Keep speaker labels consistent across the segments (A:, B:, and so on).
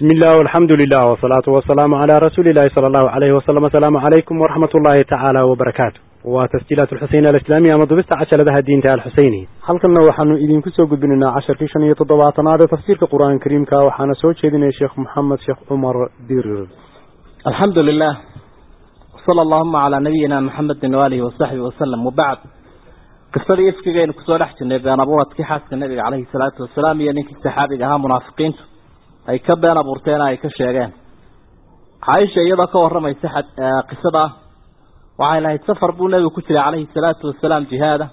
A: بسم الله والحمد لله والصلاة والسلام على رسول الله صلى الله عليه وسلم السلام عليكم ورحمة الله تعالى وبركاته وتسجيلات الحسين الإسلامية مضبست عشر لها الدين تعالى الحسيني حلقنا وحن إذن كسو قدبنا عشر كيشان يتضباطنا هذا تفسير القرآن الكريم كا وحنا سوچ يا شيخ محمد شيخ عمر دير
B: الحمد لله صلى اللهم على نبينا محمد وآله وصحبه وسلم وبعد قصدii ifkigaynu kusoo dhex jirnay been abuuradkii xaaska nabiga caleyhi salaatu wasalaam iyo ninkii saxaabiga ahaa munaafiqiintu ay ka been abuurteen ay ka sheegeen caaisha iyadoo ka waramaysa qisada waxay lahayd safar buu nebigu ku jiray caleyhi salaatu wasalaam jihaada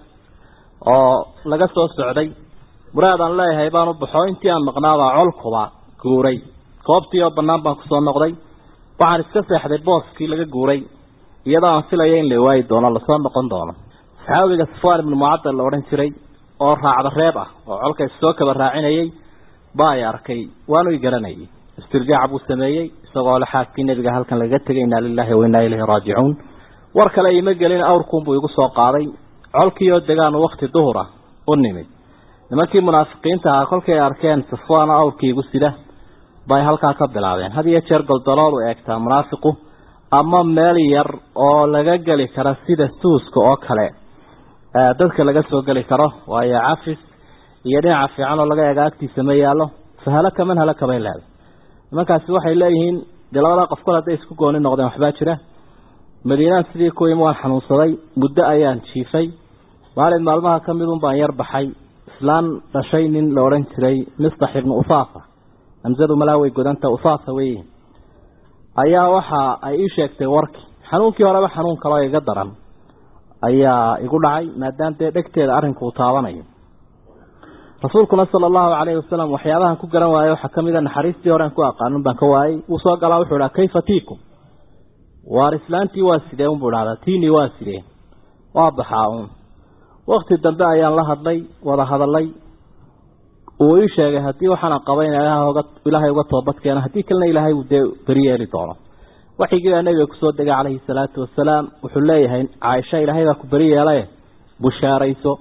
B: oo laga soo socday muraadaan leeyahay baan u baxo intii aan maqnaabaa colkuba guuray goobtii oo bannaan baan kusoo noqday waxaan iska seexday booskii laga guuray iyadoo aan filaya in la waayi doono lasoo noqon doono saxaabiga safwaan ibnu mucadal la odhan jiray oo raacda reeb ah oo colka soo kaba raacinayay baa ay arkay waanu i garanayay istirjaac buu sameeyey isagoo le xaaskii nebiga halkan lagaga tegay inaa lilahi wa inaa ilayhi raajicuun war kale ima gelin awrkuunbuu igu soo qaaday colkii oo degaanu wakti duhura u nimid nimankii munaafiqiinta ahaa kolkay arkeen safwaano awrkii igu sida bay halkaa ka bilaabeen had iyo jeer goldalool u eegtaa munaafiqu ama meel yar oo laga geli kara sida suuska oo kale dadka laga soo geli karo waayo cafis iyo dhinaca fiican oo laga eega agtiisa ma yaallo fahalaka man halaka bay leedahay nimankaasi waxay leeyihiin dee labadaa qof kol hadday isku gooni noqdeen waxbaa jira madiinaan sidii ku imi waan xanuunsaday muddo ayaan jiifay maalin maalmaha ka midun baan yar baxay islaan dhashay nin la odhan jiray mistax ibnu usaafa hamsadu malaa way godanta usaafa weeye ayaa waxa ay ii sheegtay warkii xanuunkii horeba xanuun kaloo iga daran ayaa igu dhacay maadaama dee dhegteeda arrinku uu taabanayo rasuulkuna sala allahu calayhi wasalam waxyaabahan ku garan waayo waxaa kamid a naxariistii horean ku aqaanin baan ka waayey wuu soo galaa wuxuu idhaha kayfa tiikum waar islaantii waa sidee unbuu idhahdaa tiinii waa sidee waa baxaa uun wakti dambe ayaan la hadlay wada hadalay uu ii sheegay haddii waxaana qaba in ilaahay uga toobadkeeno haddii kalena ilaahay uu dee beri yeeli doono waxigii baa nabiga kusoo degay calayhi salaatu wasalaam wuxuu leeyahay caaisha ilaahay baa ku beri yeelaye bushaarayso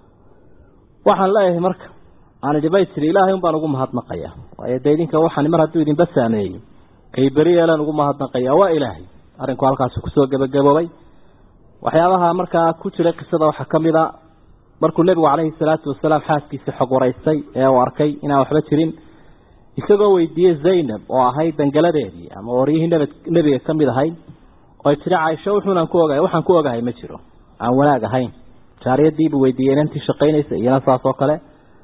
B: waxaan leeyahay marka aan idhi bay tiri ilaahay un baan ugu mahadnaqayaa waayo dee idinka waxaan mar hadduu idinba saameeyey kay beri yeelaan ugu mahadnaqayaa waa ilaahay arrinku halkaasi kusoo gebagaboobay waxyaabaha markaa ku jiray qisada waxaa ka mid a markuu nebigu calayhi salaatu wasalaam xaaskiisa xog waraystay ee uu arkay inaan waxba jirin isagoo weydiiyey zaynab oo ahayd dangaladeedii ama waryihii nabad nebiga ka mid ahayd oy tiri caaisho wuxuunaan ku ogahay waxaan ku ogahay ma jiro aan wanaag ahayn jaariyadiibuu weydiiyey inantii shaqaynaysa iyana saas oo kale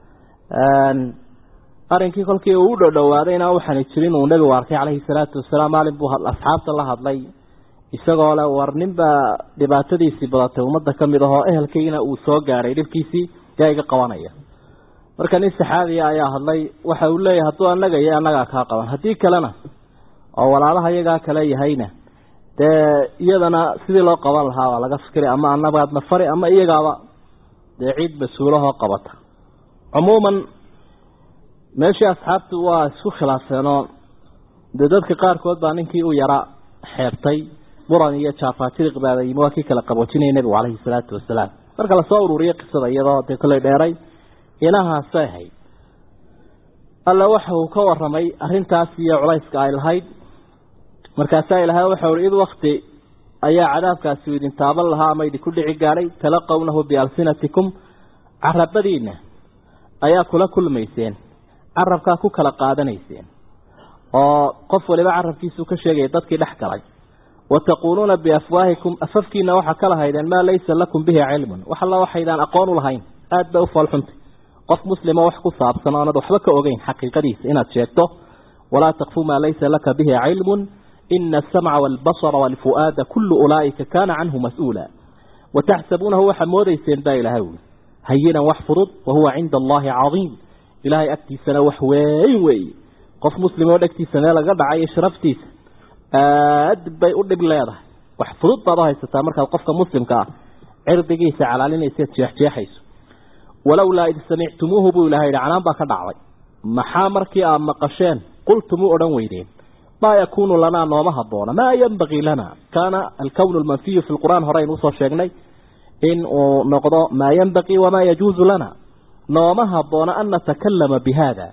B: arrinkii kolkii uu u dhodhowaaday inaan waxaana jirin uu nebigu arkay calayhi salaatu wasalaam maalin buu asxaabta la hadlay isagoo le war ninbaa dhibaatadiisii badatay ummadda ka mid ahoo ehelkayna uu soo gaadhay dhibkiisii yaa iga qabanaya marka nin saxaabiya ayaa hadlay waxa uu leeyahay hadduu annaga iyo annagaa kaa qaban haddii kalena oo walaalaha iyagaa kale yahayna dee iyadana sidii loo qaban lahaa waa laga fikray ama annagaadna fari ama iyagaaba dee ciid mas-uulahoo qabata cumuuman meeshii asxaabtu waa isku khilaafeenoo dee dadka qaarkood baa ninkii u yara xeebtay muran iyo jaafaajiriq baaba yimi waa kii kala qaboojinaya nebigu calayhi salaatu wasalaam marka lasoo ururiyey qisada iyadoo dee kolley dheeray inahaasay ahayd alla waxa uu ka waramay arrintaas iyo culayska ay lahayd markaasaa ilahay waxau ihi id wakti ayaa cadaabkaasi idin taaban lahaa ama idinku dhici gaadhay talaqawnahu bialsinatikum carabadiina ayaa kula kulmayseen carabkaa ku kala qaadanayseen oo qof waliba carabkiisuu ka sheegaya dadkii dhex galay wataquuluuna biafwaahikum afafkiina waxaa ka lahaydeen maa laysa lakum bihi cilmun wax alla waxaydaan aqoon u lahayn aada bay u foolxuntay qof muslima wax ku saabsan oonad waxba ka ogeyn xaqiiqadiisa inaad sheegto walaa takfu maa laysa laka bihi cilmun ina asamca waalbasara waalfu'aada kullu ulaa'ika kaana canhu mas-uula wataxsabuunahu waxaa moodayseen baa ilahay ui hayinan wax fudud wahuwa cinda allahi cadiim ilaahay agtiisana wax weyn weeye qof muslim oo dhegtiisa meel laga dhacayo sharaftiisa aad bay u dhib leedahay wax fudud baad u haysataa markaad qofka muslimka ah cirdigiisa calaalinaysaad jeexjeexayso walowlaa id samictumuuhu buu ilahay yihi canaan baa ka dhacday maxaa markii aad maqasheen qultumuu odhan weydeen maa yakuunu lanaa nooma haboona maa yenbagii lana kaana alkownu lmanfiyu fi lqur'aan horeaynu usoo sheegnay in uu noqdo maa yenbagii wamaa yajuuzu lana nooma haboona an natakalama bi haada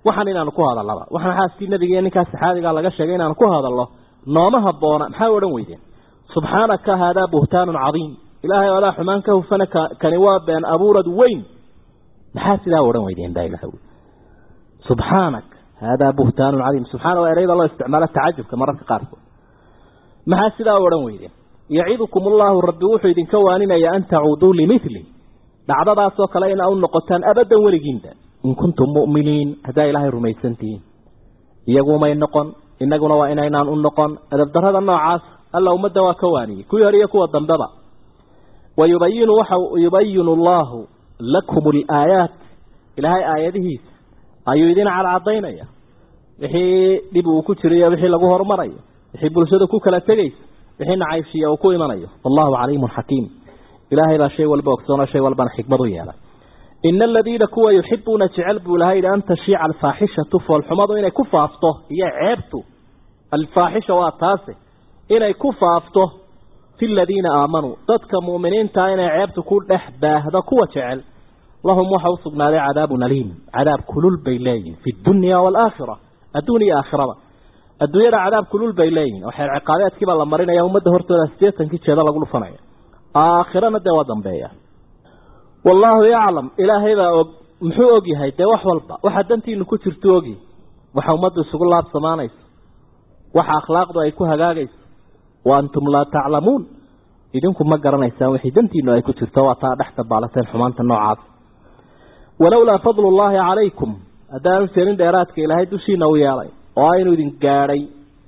B: waxaan inaanu ku hadallaba waxaan xaaskii nebiga iyo ninkaas saxaabigaa laga sheegay inaanu ku hadallo nooma habboona maxay odhan weydeen subxaanaka haadaa buhtaanun cadiim ilaahay adaa xumaan ka hufana kani waa been abuurad weyn maxaa sidaa odhan weydeen baa ilaha subxaanak haadaa buhtaanun cadiim subxaana waa ereyda loo isticmaalo tacajubka mararka qaarkood maxaa sidaa odhan weydeen yacidukum allaahu rabbi wuxuu idinka waaninaya an tacuuduu limili dhacdadaasoo kale ina u noqotaan abadan weligiinba in kuntum mu'miniin haddaa ilaahay rumaysantihiin iyagumay noqon inaguna waa inaynaan u noqon adabdarrada noocaas alla ummadda waa ka waaniyey kuwii hore iyo kuwa dambeba wayubayinu waxa yubayinu allaahu lakum alaayaat ilaahay aayadihiisa ayuu idin cadcadaynaya wixii dhib uu ku jirayo wixii lagu horumarayo wixii bulshada ku kala tegaysa wixii nacaybshiya uu ku imanayo wallahu caliimun xakiim ilaahay baa shay walba ogsoonoo shay walbana xikmad u yeelay ina aladiina kuwa yuxibuuna jecel buu ilahay yidhi an tashiica alfaaxishatu foolxumadu inay ku faafto iyo ceebtu alfaaxisha waa taase inay ku faafto fi ladiina aamanuu dadka mu'miniintaa inay ceebtu ku dhex baahdo kuwa jecel lahum waxa u sugnaaday cadaabun aliim cadaab kulul bay leeyihin fi dunya waalaakhira adduun iyo aakhiraba adduunyada cadaab kulul bay leeyihin oo xeer ciqaabeedkiibaa la marinaya ummadda hortooda siddeetankii jeeda lagu dhufanaya aakhirana dee waa dambeeya wallaahu yaclam ilaahay baa og muxuu og yahay dee wax walba waxa dantiinu ku jirto ogi waxa ummaddu isugu laabsamaanayso waxa akhlaaqdu ay ku hagaagayso wa antum laa taclamuun idinku ma garanaysaan wixii dantiinu ay ku jirto waa taa dhex dabaalateen xumaanta noocaas walowlaa fadlu llaahi calaykum haddaanu jeelin dheeraadka ilaahay dushiina u yeelay oo aynu idin gaadhay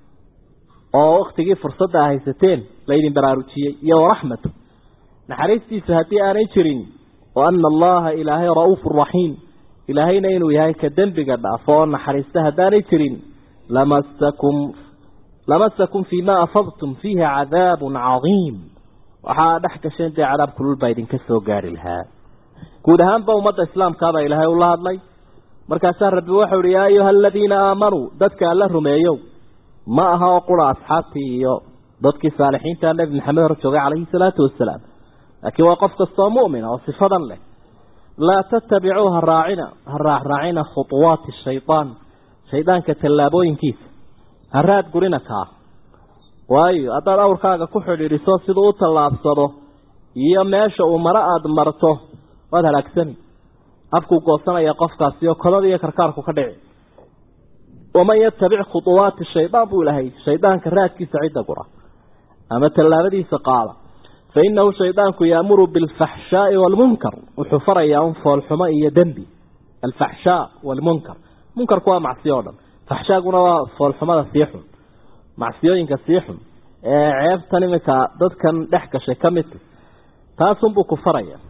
B: oo waktigii fursadda haysateen laydin baraarujiyey iyo waraxmatu naxariistiisu haddii aanay jirin wa ana allaha ilaahay ra'uufu raxiim ilaahayna inuu yahay ka dembiga dhaafo oo naxariista haddaanay jirin lamasakum lamasakum fii ma afadtum fiihi cadaabun cadiim waxaa dhex gasheen dee cadaab kulul baa idinka soo gaari lahaa guud ahaanba ummadda islaamkaabaa ilaahay ula hadlay markaasaa rabbi waxau ihi yaa ayuha aladiina aamanuu dadka alla rumeeyow ma aha oo qura asxaabtii iyo dadkii saalixiinta nebi maxamed hor joogay calayhi salaatu wasalaam laakiin waa qof kastoo mu'mina oo sifadan leh laa tattabicuu ha raacina ha raacraacina khuuwaati shaytaan shaydaanka tallaabooyinkiisa ha raad gurina kaa waayo haddaad awrkaaga ku xidhiidhiso siduu u tallaabsado iyo meesha uu maro aada marto waad halaagsani afkuu goosanaya qofkaasi oo kodada iyo karkaarku ka dhici waman yatabic khuuwaati shaydaan buu ilahay shaydaanka raadkiisa cidda gura ama tallaabadiisa qaada fa inahu shaydaanku yaamuru bilfaxshaai waalmunkar wuxuu farayaa un foolxumo iyo dembi alfaxshaa waalmunkar munkarku waa macsiyo o dhan faxshaaguna waa foolxumada sii xun macsiyooyinka sii xun ee ceebtan iminka dadkan dhex gashay ka midka taasunbuu ku faraya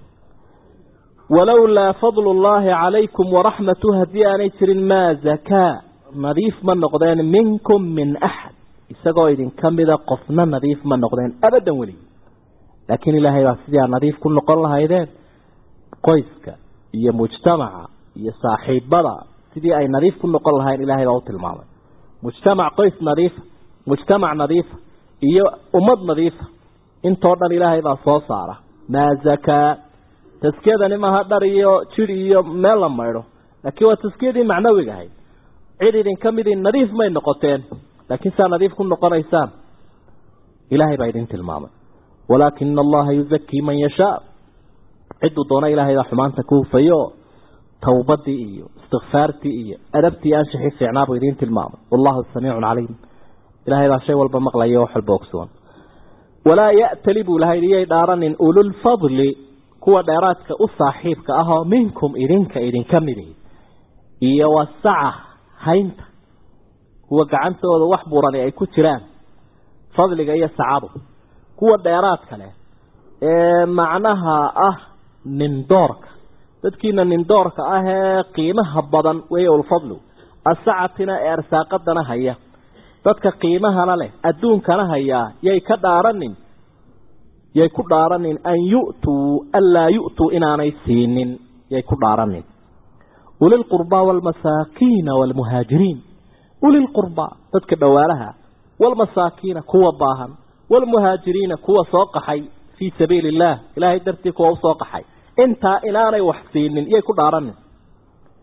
B: walowlaa fadlu llaahi calaykum waraxmatu haddii aanay jirin maa zakaa nadiif ma noqdeen minkum min axad isagoo idinka mida qofna nadiif ma noqdeen abadan weli laakiin ilaahay baa sidii aad nadiif ku noqon lahaydeen qoyska iyo mujtamaca iyo saaxiibada sidii ay nadiif ku noqon lahayn ilaahay baa u tilmaamay mujtamac qoys nadiifa mujtamac nadiifa iyo ummad nadiifa intoo dhan ilaahay baa soo saara maa zakaa taskiyadani maaha dhar iyo jir iyo meel la maydho laakiin waa taskiyadii macnawiga ahayd cid idinka midii nadiif may noqoteen laakiin saa nadiif ku noqonaysaan ilaahay baa idin tilmaamay walaakina allaha yuzakii man yashaa cidduu doona ilaahay baa xumaanta ku hufayo towbadii iyo istikfaartii iyo adabtii aanshixii fiicnaa buu idiin tilmaamay wallahu samiicun caliim ilaahay baa shay walba maqlaya wax walba ogsoon walaa ya'tali buu ilahay iyay dhaaranin ululfadli kuwa dheeraadka u saaxiibka ah oo minkum idinka idinka midihi iyo wasaca haynta kuwa gacantooda wax burani ay ku jiraan fadliga iyo sacadu kuwa dheeraadka leh ee macnaha ah nindoorka dadkiina nindoorka ah ee qiimaha badan weeye ulfadlu asacatina ee arsaaqadana haya dadka qiimahana leh adduunkana hayaa yay ka dhaaranin yay ku dhaaranin an yu'tuu anlaa yu'tuu inaanay siinin yay ku dhaaranin ulilqurbaa waalmasaakiina waalmuhaajiriin ulilqurbaa dadka dhowaalaha waalmasaakiina kuwa baahan waalmuhaajiriina kuwa soo qaxay fii sabiili illaah ilaahay dartii kuwa usoo qaxay intaa inaanay wax siinin yay ku dhaaranin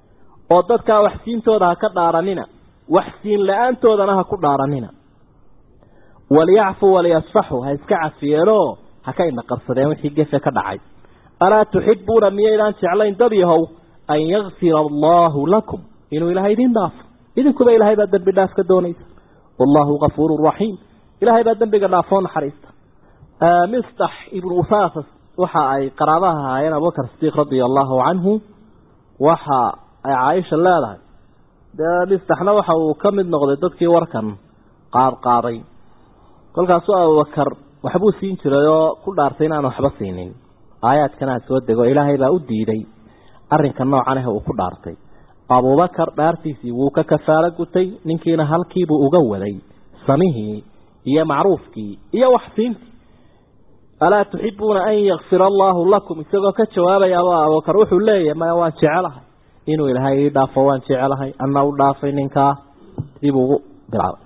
B: oo dadkaa waxsiintooda ha ka dhaaranina waxsiin la-aantoodana ha ku dhaaranina waliyacfuu waliyasfaxuu ha iska cafiyeenoo ha ka inaqabsadeen wixii gefe ka dhacay alaa tuxibuuna miyaydaan jeclayn dad yahow an yakfira allaahu lakum inuu ilaahay idiin dhaafo idinkuba ilaahay baa dembi dhaaf ka doonaysa wallaahu kafuuru raxiim ilaahay baa dembiga dhaafoo naxariista mistax ibnu usaasas waxa ay qaraabaha ahaayeen abubakar sidiiq radia allaahu canhu waxa ay caaisha leedahay dee mistaxna waxa uu ka mid noqday dadkii warkan qaadqaaday kolkaasuu abubakar waxbuu siin jiray oo ku dhaartay inaan waxba siinin aayaadkanaa soo dego ilaahay baa u diiday arrinka noocan ah uu ku dhaartay abubakar dhaartiisii wuu ka kafaalo gutay ninkiina halkiibuu uga waday samihii iyo macruufkii iyo waxsiintii alaa tuxibuuna an yakfira allaahu lakum isagoo ka jawaabayaaba abubakar wuxuu leeyahay maya waan jecelahay inuu ilaahay ii dhaafo waan jecelahay ana u dhaafay ninkaa dib ugu bilaabay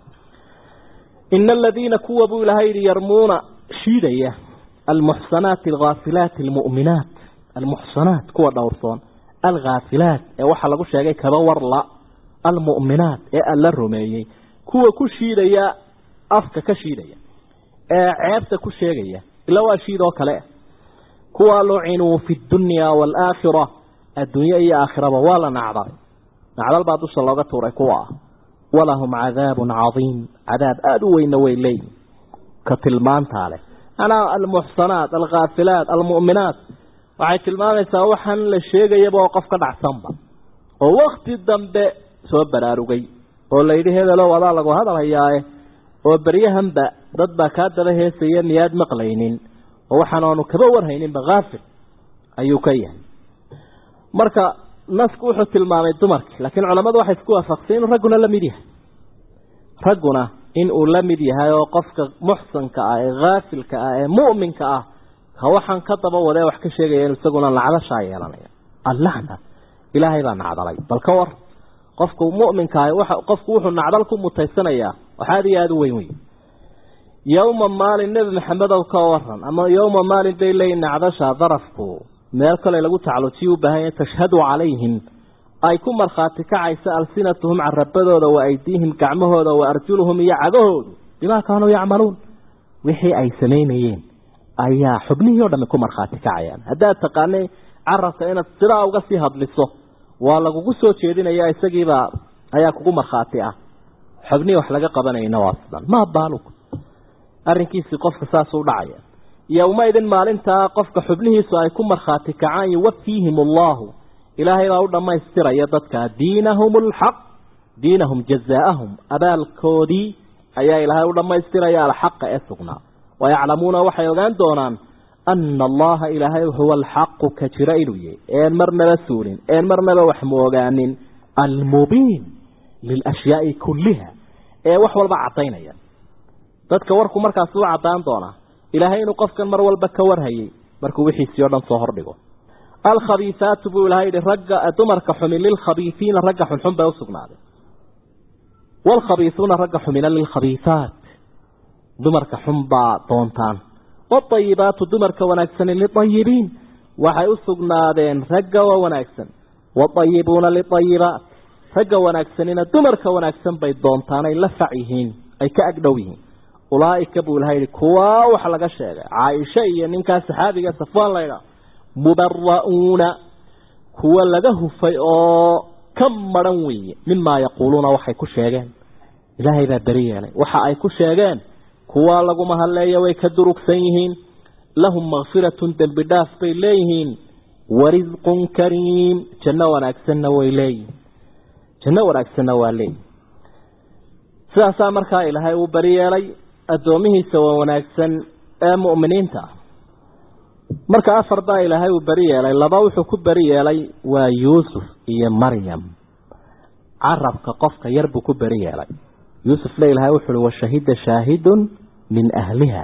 B: ina aladiina kuwa buu ilahay yihi yarmuuna shiidaya almuxsanaati alghaafilaati almu'minaat almuxsanaat kuwa dhowrsoon alghaafilaat ee waxaa lagu sheegay kaba warla almu'minaat ee alla rumeeyey kuwa ku shiidaya afka ka shiidaya ee ceebta ku sheegaya ila waa shiid oo kale kuwa lucinuu fi dunya waalaakhira adduunye iyo aakhiraba waa la nacdalay nacdal baa dusha looga tuuray kuwa ah walahum cadaabun cadiim cadaab aada u weyna way leeyihin ka tilmaantaa leh manaa almuxsanaat alkhaafilaat almu'minaat waxay tilmaamaysaa waxaan la sheegayaba oo qof ka dhacsanba oo wakti dambe soo baraarugay oo layidhi hebelow adaa lagu hadalhayaae oo beryahanba dad baa kaa daba heesaya miyaad maqlaynin oo waxaan aanu kaba warhayninba haafil ayuu ka yahay marka nasku wuxuu tilmaamay dumarkii laakiin culammadu waxay isku waafaqsay inuu ragguna la mid yahay ragguna in uu la mid yahay oo qofka muxsanka ah ee haafilka ah ee mu'minka ah ka waxaan ka daba wadee wax ka sheegaya inu isaguna nacdashaa yeelanaya allahna ilaahay baa nacdalay bal ka war qofku mu'minka ah waxa qofku wuxuu nacdal ku mutaysanayaa wax aada iyo aada u weyn wey yowma maalin nebi maxamedow ka waran ama yowma maalin bay leeyihin nacdasha darafku meel kale lagu taclujiya u baahan yahay tashhadu calayhim ay ku markhaati kacaysa alsinatuhum carabadooda wa aydiihim gacmahooda wa arjuluhum iyo cagahoodu bimaa kaanuu yacmaluun wixii ay samaynayeen ayaa xubnihii o dhami ku markhaati kacayaan haddaad taqaanay carabka inaad sidaa uga sii hadliso waa lagugu soo jeedinaya isagiibaa ayaa kugu markhaati ah xubnihii wax laga qabanayna waa sidan maa baalug arrinkiisii qofka saasuu dhacaya yowmaidin maalintaa qofka xubnihiisu ay ku markhaati kacaan yuwafiihim allaahu ilaahay baa u dhammaystiraya dadka diinahum alxaq diinahum jazaa'ahum abaalkoodii ayaa ilaahay u dhammaystiraya alxaqa ee sugnaa wayaclamuuna waxay ogaan doonaan ana allaha ilaahay huwa alxaqu ka jira inuu yahay een marnaba suulin een marnaba wax mu ogaanin almubiin lilashyaai kulliha ee wax walba caddaynaya dadka warku markaas u caddaan doonaa ilaahay inuu qofkan mar walba ka warhayay markuu wixiisii o dhan soo hordhigo alkhabiisaatu buu ilahay yihi ragga dumarka xumin lilkhabiisiina ragga xunxun bay usugnaaday waalkhabiisuuna ragga xumina lilkhabiisaat dumarka xun baa doontaan waatayibaatu dumarka wanaagsani liayibiin waxay u sugnaadeen ragga waa wanaagsan waatayibuuna liayibaat ragga wanaagsanina dumarka wanaagsan bay doontaan ay la fac yihiin ay ka agdhow yihiin ulaaika buu ilaha yihi kuwaa wax laga sheegay caaisha iyo ninkaa saxaabiga safwaan laydhaa mubara'uuna kuwa laga hufay oo ka maran weeye mimaa yaquuluuna waxay ku sheegeen ilaahay baa beri yeelay waxa ay ku sheegeen kuwa laguma hadleeya way ka durugsan yihiin lahum makfiratun dembi dhaaf bay leeyihiin warisqun kariim janno wanaagsanna way leeyihiin janno wanaagsanna waa leeyihin sidaasaa markaa ilaahay uu beri yeelay addoomihiisa waa wanaagsan ee mu'miniinta ah marka afar baa ilaahay uu beri yeelay laba wuxuu ku beri yeelay waa yuusuf iyo maryam carabka qofka yar buu ku beri yeelay yuusuf le ilahay wuxu uhi washahida shaahidun min ahliha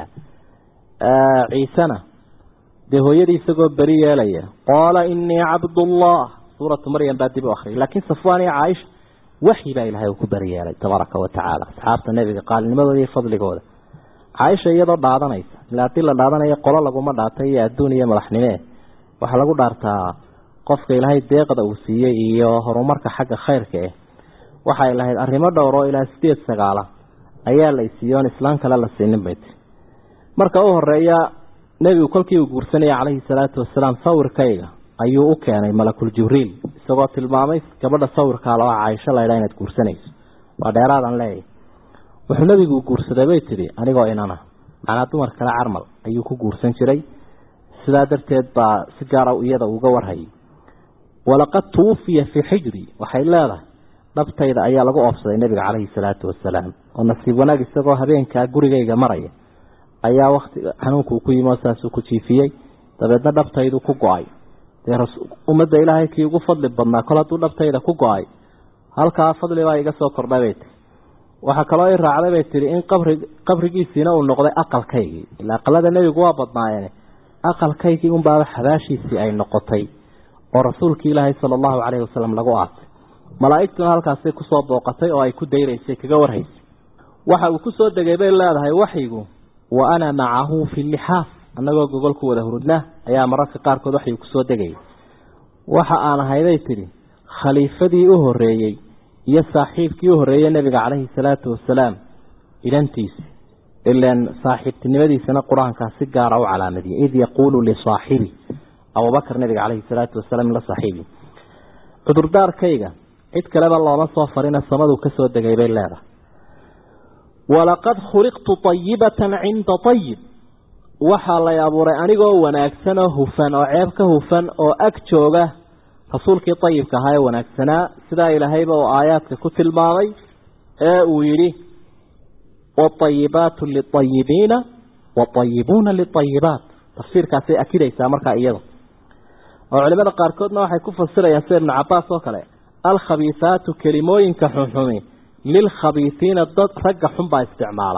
B: ciisena dee hooyadii isagoo beri yeelaya qaala inii cabdullah suuratu maryam baa dib u akriyay laakiin safwaan iyo caaisha waxyi baa ilahay uu ku beri yeelay tabaaraka wa tacaala asxaabta nebiga qaalnimadooda iyo fadligooda caaisha iyadoo dhaadanaysa ila haddii la dhaadanayo qolo laguma dhaatay iyo adduun iyo madaxnimee waxaa lagu dhaartaa qofka ilaahay deeqda uu siiyey iyo horumarka xagga khayrka eh waxay lahayd arrimo dhowr oo ilaa sideed sagaala ayaa la isiiye oon islaan kale la siinin bay tii marka u horeeya nebigu kolkii uu guursanaya calayhi salaatu wasalaam sawirkayga ayuu u keenay malakul jibriil isagoo tilmaamay gabadha sawirkaa loo caaisho laydhaa inaad guursanayso waa dheeraadaan leeyahy wuxuu nebigu guursaday bay tidhi anigoo inana macnaa dumar kale carmal ayuu ku guursan jiray sidaa darteed baa si gaara iyada uga warhayay walaqad tuwufiya fii xijri waxay leedahay dhabtayda ayaa lagu oobsaday nebiga calayhi salaatu wasalaam oo nasiib wanaag isagoo habeenkaa gurigayga maraya ayaa wakti xanuunkuu ku yimi oo saasuu ku jiifiyey dabeedna dhabtaydu ku go-ay dee ummadda ilaahay kii ugu fadli badnaa kol hadduu dhabtayda ku go-ay halkaa fadlibaa iga soo kordhay bay tihi waxaa kaloo i raacday bay tihi in qabri qabrigiisiina uu noqday aqalkaygii ilaa aqalada nebigu waa badnaayeen aqalkaygii unbaaba xabaashiisii ay noqotay oo rasuulkii ilaahay sala allahu caleyhi wasalam lagu aasay malaa'igtuna halkaasay kusoo booqatay oo ay ku dayraysay kaga warhaysay waxa uu kusoo degay bay leedahay waxyigu wa ana macahu fi lixaaf annagoo gogol ku wada hurudna ayaa mararka qaarkood waxyuu kusoo degayay waxa aan ahayday tidhi khaliifadii u horreeyey iyo saaxiibkii u horreeyey nebiga calayhi salaatu wasalaam ilantiisi ilan saaxiibtinimadiisana qur-aankaa si gaara u calaamadiyay id yaquulu lisaaxibi abubakar nebiga calayhi salaatu wasalaam la saaxiibi cudurdaarkayga cid kaleba looma soo farina samaduu ka soo degay bay leedahay walaqad khuliqtu ayibatan cinda ayib waxaa lay abuuray anigoo wanaagsan oo hufan oo ceeb ka hufan oo ag jooga rasuulkii ayibka ahaa ee wanaagsanaa sidaa ilaahayba uu aayaadka ku tilmaamay ee uu yidhi waayibaatu liayibiina waayibuuna liayibaat tafsiirkaasay akidaysaa markaa iyada oo culimada qaarkoodna waxay ku fasirayaan sida ibnu cabaas oo kale alkhabiisaatu kelimooyinka xunxumi lilkhabiisiina dad ragga xunbaa isticmaala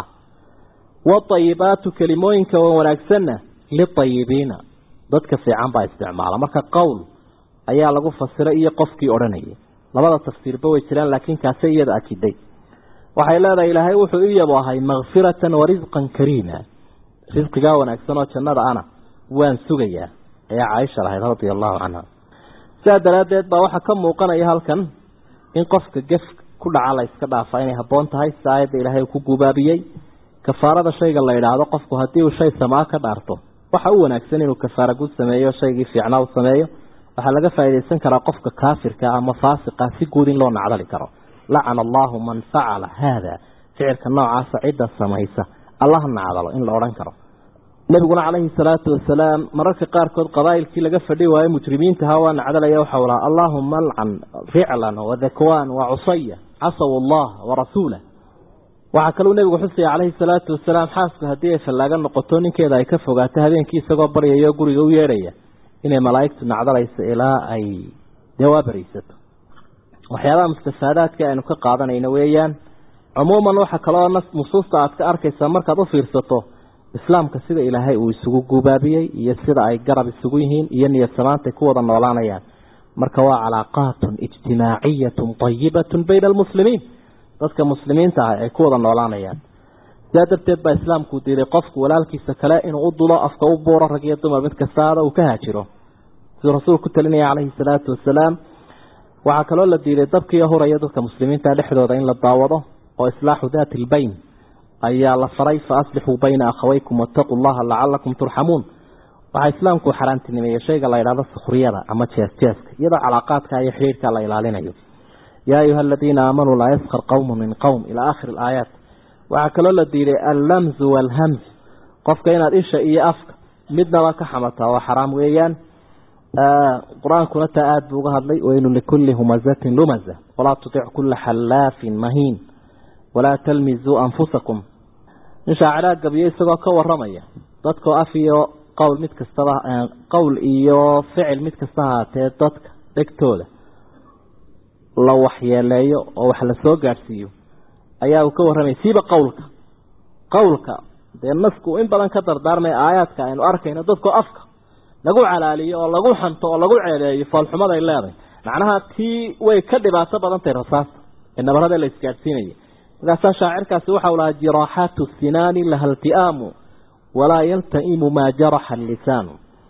B: waayibaatu kelimooyinka wanaagsanna liayibiina dadka fiican baa isticmaala marka qowl ayaa lagu fasiray iyo qofkii odhanayay labada tafsiirba way jiraan laakiin kaase iyada akiday waxay leedahay ilaahay wuxuu i yabo ahay makfiratan wa risqan kariima risqigaa wanaagsan oo jannada ana waan sugayaa ayaa caaisha lahayd radia allahu canha sidaa daraaddeed baa waxaa ka muuqanaya halkan in qofka gef ku dhaca la iska dhaafa inay habboon tahay si aayadda ilaahay uu ku gubaabiyey kafaarada shayga la yidhaahdo qofku haddii uu shay samaa ka dhaarto waxa u wanaagsan inuu kafaara gud sameeyo shaygii fiicnaa u sameeyo waxaa laga faaidaysan karaa qofka kaafirka ama faasiqa si guud in loo nacdali karo lacana allahu man facala haada ficilka noocaasa cidda samaysa allah nacdalo in la odhan karo nebiguna calayhi salaatu wasalaam mararka qaarkood qabaa'ilkii laga fadhi waayo mujrimiintaha waa nacdalaya waxau laha allaahuma alcan ficlan wadakwaan wacusaya casaw allah warasuulah waxaa kaluu nebigu xusaya calayhi salaatu wasalaam xaasku haddii ay fallaaga noqoto ninkeeda ay ka fogaato habeenkii isagoo baryaya oo guriga u yeedhaya inay malaa'igtu nacdalayso ilaa ay dewaabaraysato waxyaabaha mustafaadaadka aynu ka qaadanayno weeyaan cumuuman waxa kaloo nusuusta aad ka arkaysaa markaad u fiirsato islaamka sida ilaahay uu isugu gubaabiyey iyo sida ay garab isugu yihiin iyo niyad samaantay ku wada noolaanayaan marka waa calaaqaatun ijtimaaciyatun tayibatun bayna almuslimiin dadka muslimiinta ah ay ku wada noolaanayaan sidaa darteed baa islaamku diiday qofku walaalkiisa kale inuu u dulo afka u buuro rag iyo dumar mid kastaada uu ka haajiro siduu rasuulku ku talinaya calayhi salaatu wasalaam waxaa kaloo la diiday dabkiiyo huraya dadka muslimiinta dhexdooda in la daawado oo islaaxu daati lbayn ayaa la faray fa aslixuu bayna akhawaykum waataquu llaha lacalakum turxamuun waxaa islaamku xaaraantinimeeyey shayga la yidhahdo sukhriyada ama jees jeeska iyadoo calaaqaadka iyo xidhiirka la ilaalinayo yaa ayuha aladiina aamanuu laa yaskar qowmu min qowm ilaa aakhiri alaayaat waxaa kaloo la diiday allamzu waalhamz qofka inaad isha iyo afka midnaba ka xamataa oo xaraam weeyaan qur-aankuna taa aada buu uga hadlay waylu likulli humazatin lumaza walaa tutic kulla xallaafin mahiin walaa talmizuu anfusakum in shaaciraa gabiyo isagoo ka waramaya dadkoo af iyo qowl mid kastaba qowl iyo ficil mid kasta haatee dadka dhegtooda la waxyeeleeyo oo wax la soo gaadhsiiyo ayaa uu ka warramaya siiba qowlka qowlka dee nasku in badan ka dardaarmaya aayaadka aynu arkayno dadkoo afka lagu calaaliyo oo lagu xanto oo lagu ceeleeyo foolxumaday leedahay macnaha tii way ka dhibaato badan tahay rasaasta ee nabarada la isgaadhsiinaya markaasaa shaacirkaasi waxau lahaa jiraaxaatu sinaani laha ilti'aamu walaa yalta'imu maa jaraxa allisaanu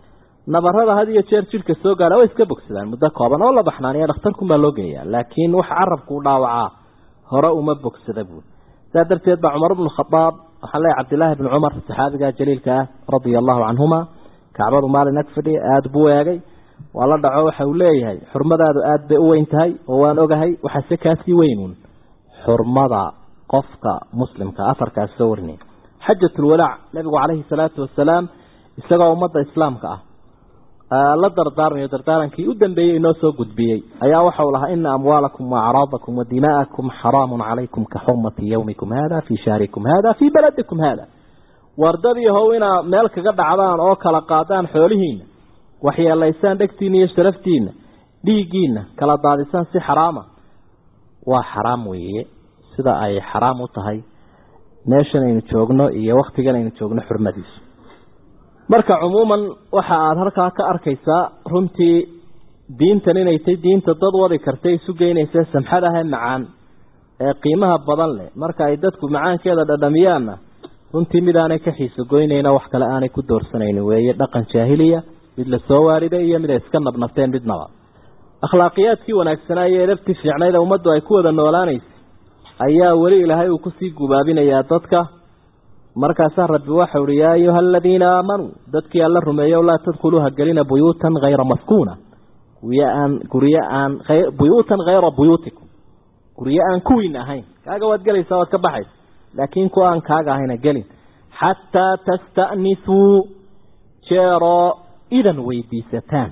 B: nabarada had iyo jeer jidhka soo gaara way iska bogsadaan muddo kooban oo la baxnaaniya dhakhtarkunbaa loo geeyaa laakiin wax carabku u dhaawacaa hore uma bogsada buui saa darteed baa cumar bnu khadaab waxaan leeyahy cabdillaahi bni cumar saxaabiga jaliilka ah radia allahu canhuma kacbadu maalin ag fadhiya aada buu eegay waa la dhaco waxa uu leeyahay xurmadaadu aada bay u weyn tahay oo waan ogahay waxaase kaasii weynuun xurmada qofka muslimka afarkaas soo warinay xajatulwadaac nabigu calayhi salaatu wasalaam isagoo ummadda islaamka ah la dardaarmayo dardaarankii u dambeeyey inoo soo gudbiyey ayaa waxau lahaa ina amwaalakum waacraadakum wa dimaa'akum xaraamun calaykum ka xurmati yawmikum hada fii shahrikum hada fii baladikum hada wardadii how inaa meel kaga dhacdaan oo kala qaadaan xoolihiina waxyeelaysaan dhegtiina iyo sharaftiina dhiiggiina kala daadisaan si xaraama waa xaraam weeye sida ay xaraam u tahay meeshan aynu joogno iyo waktigan aynu joogno xurmadiisu marka cumuuman waxa aada halkaa ka arkaysaa runtii diintan inay tay diinta dad wadi kartay isu geynaysa samxad ahee macaan ee qiimaha badan leh marka ay dadku macaankeeda dhadhamiyaanna runtii mid aanay ka xiiso goynayna wax kale aanay ku doorsanaynin weeye dhaqan jaahiliya mid la soo waariday iyo mid ay iska nabnabteen midnaba akhlaaqiyaadkii wanaagsanaa iyo edabtii fiicnayd ee ummaddu ay ku wada noolaanaysay ayaa weli ilaahay uu kusii gubaabinayaa dadka markaasaa rabbi waxau uhi yaa ayuha aladiina aamanuu dadkii alla rumeeyo laa tadkhuluuha gelina buyuutan hayra maskuuna guryo aan guryo aan buyuutan hayra buyuutikum guryo aan kuwiin ahayn kaaga waad gelaysaa waad ka baxaysa laakiin kuwa aan kaaga ahayna gelin xataa tasta'nisuu jeeroo idan weydiisataan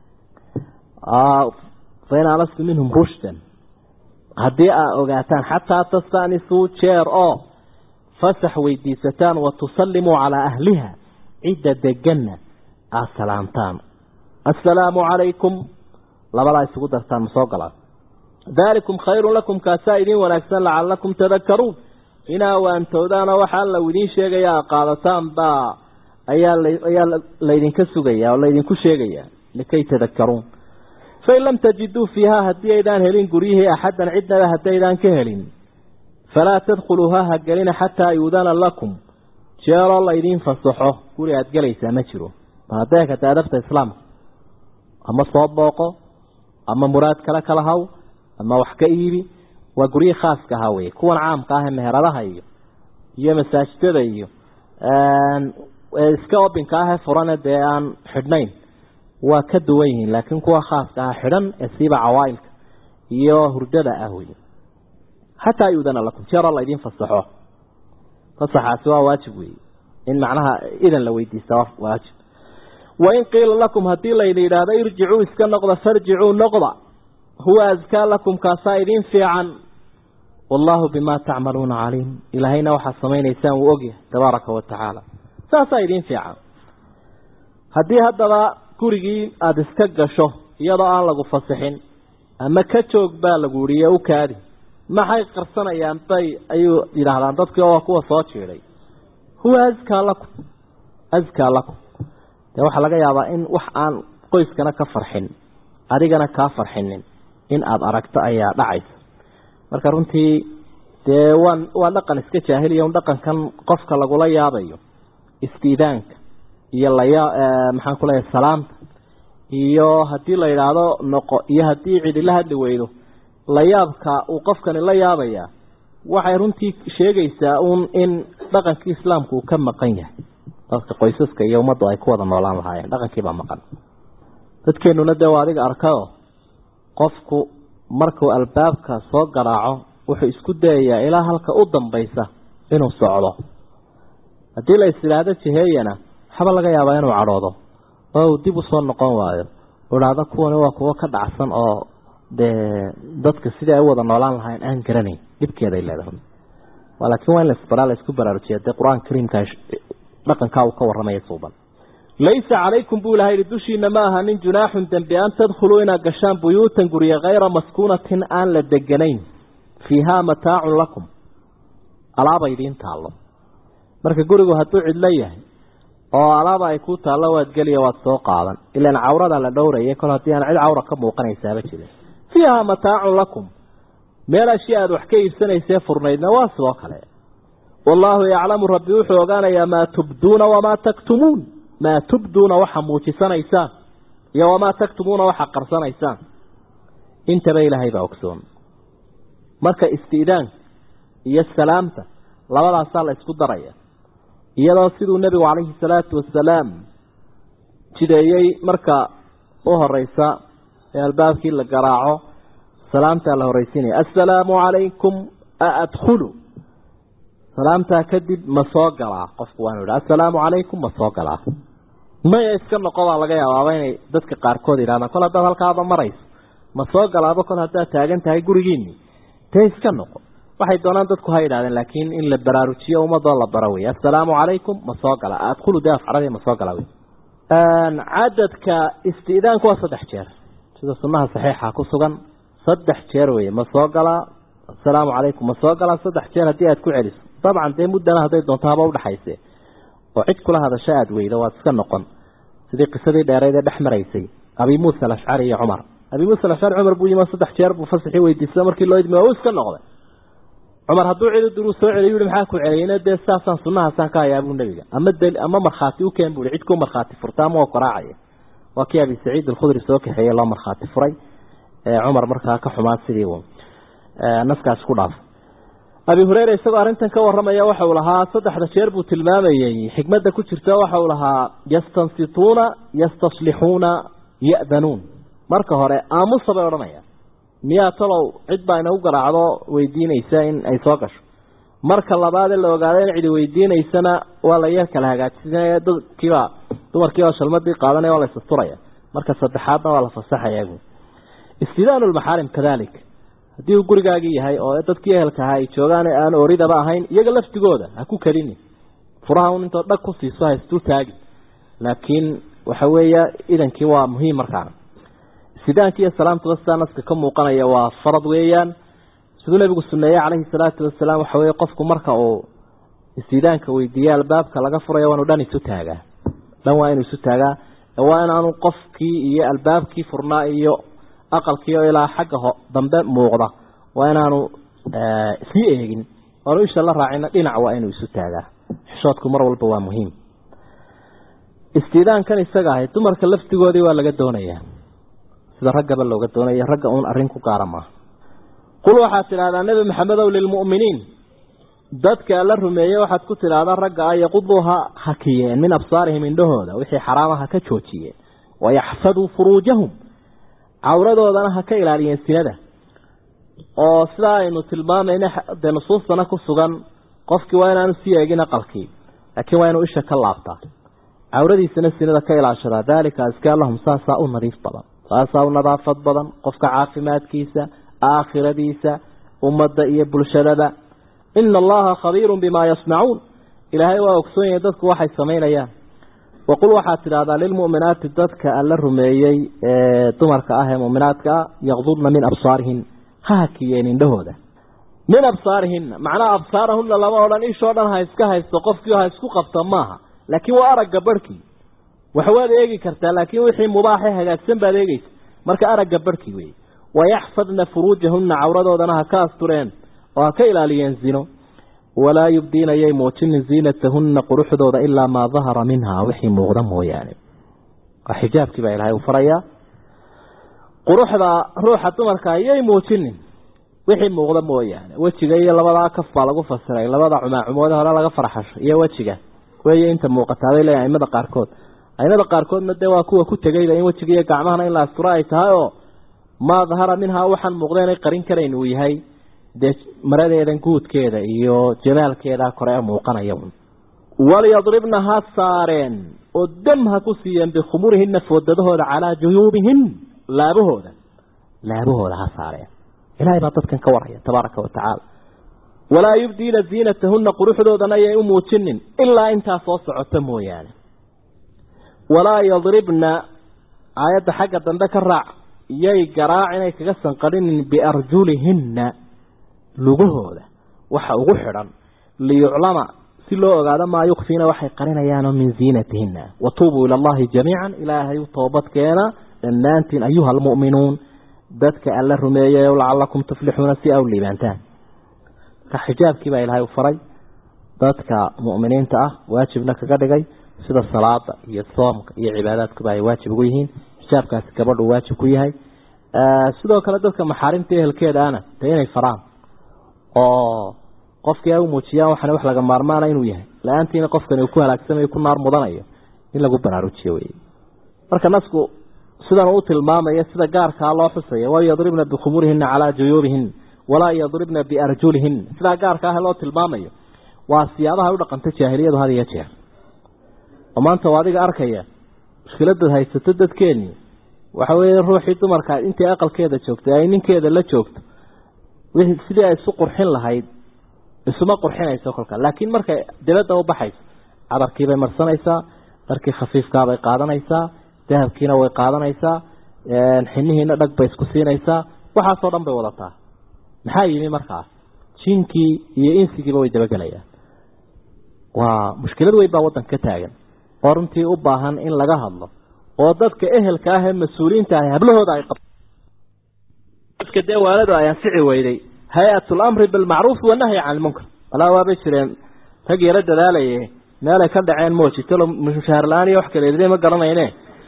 B: fain alastu minhum rushdan haddii aa ogaataan xataa tasta'nisuu jeer oo fasax weydiisataan wa tusallimuu calaa ahliha cidda deganna aad salaamtaan assalaamu calaykum labadaa isugu dartaan ma soo galaan daalikum khayrun lakum kaasaa idiin wanaagsan lacalakum tadakaruun inaa waantowdaana waxa alla idiin sheegaya a qaadataan baa ayaa ayaa laydinka sugaya oo laydinku sheegaya likay tadakaruun fain lam tajiduu fiiha haddii aydaan helin guryihii axaddan cidnaba haddaydaan ka helin falaa tadkhuluuha ha gelina xataa yuudana lakum jeeroo laydiin fasaxo guri aada gelaysaa ma jiro bal hadday kata adabta islaamka ama soo booqo ama muraad kale kala haw ama wax ka iibi waa guryihii khaaska ahaa weye kuwan caamka ah ee meheradaha iyo iyo masaajidada iyo iska obinka ah ee furane dee aan xidhnayn waa ka duwan yihiin laakiin kuwa khaaska ah xidhan ee siiba cawaailka iyo hurdada ah wey xataa yuudana lakum jeeroo laydin fasaxo fasaxaasi waa waajib weeye in macnaha idan la weydiista waa waajib wain qiila lakum haddii layna yidhaahdo irjicuu iska noqda farjicuu noqda huwa askaa lakum kaasaa idiin fiican wallaahu bimaa tacmaluuna caliim ilaahayna waxaad samaynaysaan wuu ogyahay tabaaraka wa tacaala saasaa idiin fiican haddii haddaba gurigii aada iska gasho iyadoo aan lagu fasixin ama ka joog baa lagu yihi u kaadi maxay qarsanayaan bay ayuu yidhaahdaan dadkii oo kuwa soo jiiday huwa askaa lakum askaa lakum dee waxaa laga yaabaa in wax aan qoyskana ka farxin adigana kaa farxinin in aada aragto ayaa dhacaysa marka runtii dee waan waa dhaqan iska jaahiliya un dhaqankan qofka lagula yaabayo istiidaanka iyo laya maxaan ku leeyahay salaamta iyo haddii la yidhaahdo noqo iyo haddii cidi la hadli weydo layaabka uu qofkani la yaabayaa waxay runtii sheegaysaa uun in dhaqankii islaamku uu ka maqan yahay dadka qoysaska iyo ummaddu ay ku wada noolaan lahaayeen dhaqankiibaa maqan dadkeenuna dee waa adiga arkayo qofku markuu albaabka soo garaaco wuxuu isku dayayaa ilaa halka u dambaysa inuu socdo haddii la is idhaahdo jiheeyana waxba laga yaabaa inuu cadhoodo oo uu dib usoo noqon waayo u idhaahdo kuwani waa kuwo ka dhacsan oo dee dadka sidii ay u wada noolaan lahayn aan garanayn dhibkeeday leedahay laakiin waa in lasbaraa la isku baraarujiya dee qur-aanka kariimka dhaqankaa uu ka warramaya suuban laysa calaykum buu ilaha yihi dushiina ma aha nin junaaxun dembi an tadkhuluu inaad gashaan buyuutan gurya hayra maskuunatin aan la deganayn fiihaa mataacun lakum alaaba idiin taallo marka gurigu hadduu cidlo yahay oo alaaba ay ku taallo waad geliya waad soo qaadan ilaan cawrada la dhowraya kol haddii aan cid cawra ka muuqanaysaaba jirin fiihaa mataacun lakum meel ashya aada wax ka iibsanaysee furnaydna waa sidoo kale wallaahu yaclamu rabbi wuxuu ogaanayaa maa tubduuna wamaa taktumuun maa tubduuna waxa muujisanaysaan iyo wamaa taktumuuna waxa qarsanaysaan intaba ilaahay baa ogsoon marka isti'daanka iyo salaamta labadaasaa la isku daraya iyadoo siduu nebigu calayhi salaatu wasalaam jideeyey marka u horeysa ee albaabkii la garaaco salaamtaa la horreysiinaya assalaamu calaykum aadkhulu salaamtaa kadib ma soo galaa qofku waanu idha assalaamu calaykum ma soo galaa maya iska noqo baa laga yaabaaba inay dadka qaarkood yidhahdaan kol haddaad halkaaba marayso ma soo galaaba kol haddaad taagan tahay gurigiini dee iska noqo waxay doonaan dadku ha yidhahdeen laakiin in la baraarujiyo ummadoo la baro wey assalaamu calaykum ma soo gala adkhulu dee afcarabi ma soo gala wey cadadka isti'daanku waa saddex jeer sida sunnaha saxiixa ku sugan saddex jeer weye ma soo galaa assalaamu calaykum ma soo galaa saddex jeer haddii aad ku celiso dabcan dee muddana hadday doonto haba udhaxayse oo cid kula hadasho aada weydo waad iska noqon sidii qisadii dheereyd ee dhex maraysay abi muusa alashcari iyo cumar abi muusa alashcari cumar buu yimi saddex jeer buu fasaxii weydiista markii loo idmi waa uu iska noqday cumar hadduu cidi duruu soo celiy yuhi maxaa ku celiyeyna dee saasaan sunnahaasaan ka hayaa buu nebiga ama dal ama markhaati u keen bui cid ku markhaati furta ama oo koraacaya waa kii abi saciid alkhudri soo kaxeeyey loo markhaati furay cumar markaa ka xumaa sidii uu naskaas ku dhaafay abi hureyre isagoo arrintan ka warramaya waxa uu lahaa saddexda jeer buu tilmaamayey xikmadda ku jirta waxa uu lahaa yastansituuna yastaslixuuna ya'danuun marka hore aamusa bay odhanayaan miyaa talow cid baa inagu garaacdo weydiinaysa in ay soo gasho marka labaadee la ogaada in cidi weydiinaysana waa la yar kala hagaajinaya dadkiiba dumarkiiba shalmadii qaadanaya waa la isasturaya marka saddexaadna waa la fasaxaya istidaanu lmaxaarim kadalik haddii uu gurigaagii yahay oo dadkii ehelka ahaa ay joogaan ee aan oridaba ahayn iyaga laftigooda ha ku kelini furaha un intoo dhag ku siiso ha isdul taagin laakiin waxa weeya idankii waa muhiim markaana istidaanki iyo salaamtuba sidaa naska ka muuqanaya waa farad weeyaan siduu nabigu suneeyey calayhi salaatu wasalaam waxa weye qofku marka uu istidaanka weydiiye albaabka laga furayo waa inu dhan isu taagaa dhan waa inuu isu taagaa waa inaanu qofkii iyo albaabkii furnaa iyo aqalkii oo ilaa xagga ho dambe muuqda waa inaanu sii eegin oanu isha la raacina dhinac waa inuu isu taagaa xishoodku mar walba waa muhiim istidaankan isaga ahay dumarka laftigoodii waa laga doonayaa sida raggaba looga doonaya ragga uun arrin ku gaara maaha qul waxaad tidhahdaa nebi maxamedow lilmu'miniin dadka la rumeeyey waxaad ku tidhaahdaa ragga a yaquduu ha hakiyeen min absaarihim indhahooda wixii xaraamaha ka joojiyeen wayaxfaduu furuujahum cawradoodana ha ka ilaaliyeen sinada oo sidaa aynu tilmaamayna dee nusuustana ku sugan qofkii waa inaanu sii eegin aqalkii laakiin waa inuu isha ka laabtaa cawradiisana sinada ka ilaashadaa daalika askaa lahum saasaa u nadiif badan saasaa u nadaafad badan qofka caafimaadkiisa aakhiradiisa ummadda iyo bulshadaba ina allaha khabiirun bimaa yasnacuun ilaahay waa ogsoon yahay dadku waxay samaynayaan waqul waxaad tidhahdaa lilmu'minaati dadka alla rumeeyey ee dumarka ah ee mu'minaadka ah yaqdudna min absaarihin ha hakiyeen indhahooda min absaarihinna macnaha absaarahunna lama odhan ishoo dhan ha iska haysto qofkii ha isku qabta maaha laakiin waa aragga barhkii waxwaad eegi kartaa laakiin wixii mubaaxe hagaagsan baad eegeysa marka aragga barhkii wey wayaxfadna furuujahunna cawradoodana ha ka astureen oo ha ka ilaaliyeen zino walaa yubdiina yay muujinin ziinatahunna quruxdooda ilaa maa dahara minhaa wixii muuqda mooyaane waa xijaabkii baa ilaahay u farayaa quruxda ruuxa dumarka yay muujinin wixii muuqda mooyaane wejiga iyo labadaa kaf baa lagu fasiray labada cumaacumoode hore laga farxasho iyo wejiga weeye inta muuqataa bay leeyahay aimada qaarkood aimada qaarkoodna dee waa kuwa ku tegayba in wejiga iyo gacmahana in la asturo ay tahay oo maa dahara minhaa waxaan muuqda inay qarin karayn uu yahay dee maradeedan guudkeeda iyo jamaalkeeda kore ee muuqanaya walyadribna ha saareen oo dam ha ku siiyeen bikhumurihina foodadahooda calaa juyuubihin laabahooda laabahooda ha saareen ilaahay baa dadkan ka waraya tabaaraka wa tacaala walaa yubdiina ziinatahunna quruxdoodana yay u muujinin ilaa intaa soo socota mooyaane walaa yadribna aayadda xagga dambe ka raac yay garaac inay kaga sanqadhinin biarjulihinna lugahooda waxa ugu xidhan liyuclama si loo ogaado maa yukfiina waxay qarinayaanoo min ziinatihinna watuubuu ila allahi jamiican ilaahay u toobadkeena dhammaantiin ayuha almu'minuun dadka alla rumeeyayo lacalakum tuflixuuna si aw liibaantaan marka xijaabkii baa ilaahay u faray dadka mu'miniinta ah waajibna kaga dhigay sida salaada iyo soomka iyo cibaadaadkuba ay waajib ugu yihiin xijaabkaasi gabadhu waajib ku yahay sidoo kale dadka maxaarimta ehelkeeda ana dee inay faraan oo qofkii ay u muujiyaan waxana wax laga maarmaana inuu yahay la-aantiina qofkani uu ku halaagsamayo ku naar mudanayo in lagu baraarujiyo wey marka nasku sidan uu tilmaamaya sida gaarkaa loo xusaya wal yadribna bikhumurihina calaa juyuubihin walaa yadribna biarjulihin sidaa gaarka ah loo tilmaamayo waa siyaabaha u dhaqanta jaahiliyadu had iyo jeer oo maanta waa adiga arkaya mushkiladaad haysato dadkeeni waxa weeye ruuxii dumarka intii aqalkeeda joogtay ay ninkeeda la joogto sidii ay isu qurxin lahayd isuma qurxinayso kolka laakiin markay dibadda u baxayso cadarkiibay marsanaysaa dharkii khafiifkaabay qaadanaysaa dahabkiina way qaadanaysaa xinihiina dhag bay isku siinaysaa waxaasoo dhan bay wadataa maxaa yimi markaas jinkii iyo insigiiba way dabagelayaan waa mushkilad weyn baa waddanka ka taagan oo runtii u baahan in laga hadlo oo dadka ehelka ah ee mas-uuliyiinta ah hablahooda ay qab dadka dee waaladu ay anfici weyday hay-atul amri bilmacruuf wanahyi can ilmunkar walaa waabay jireen rag yaro dadaalaye meelay ka dhaceen moojitalo mushaar la-aan iyo wax kaleedine ma garanayne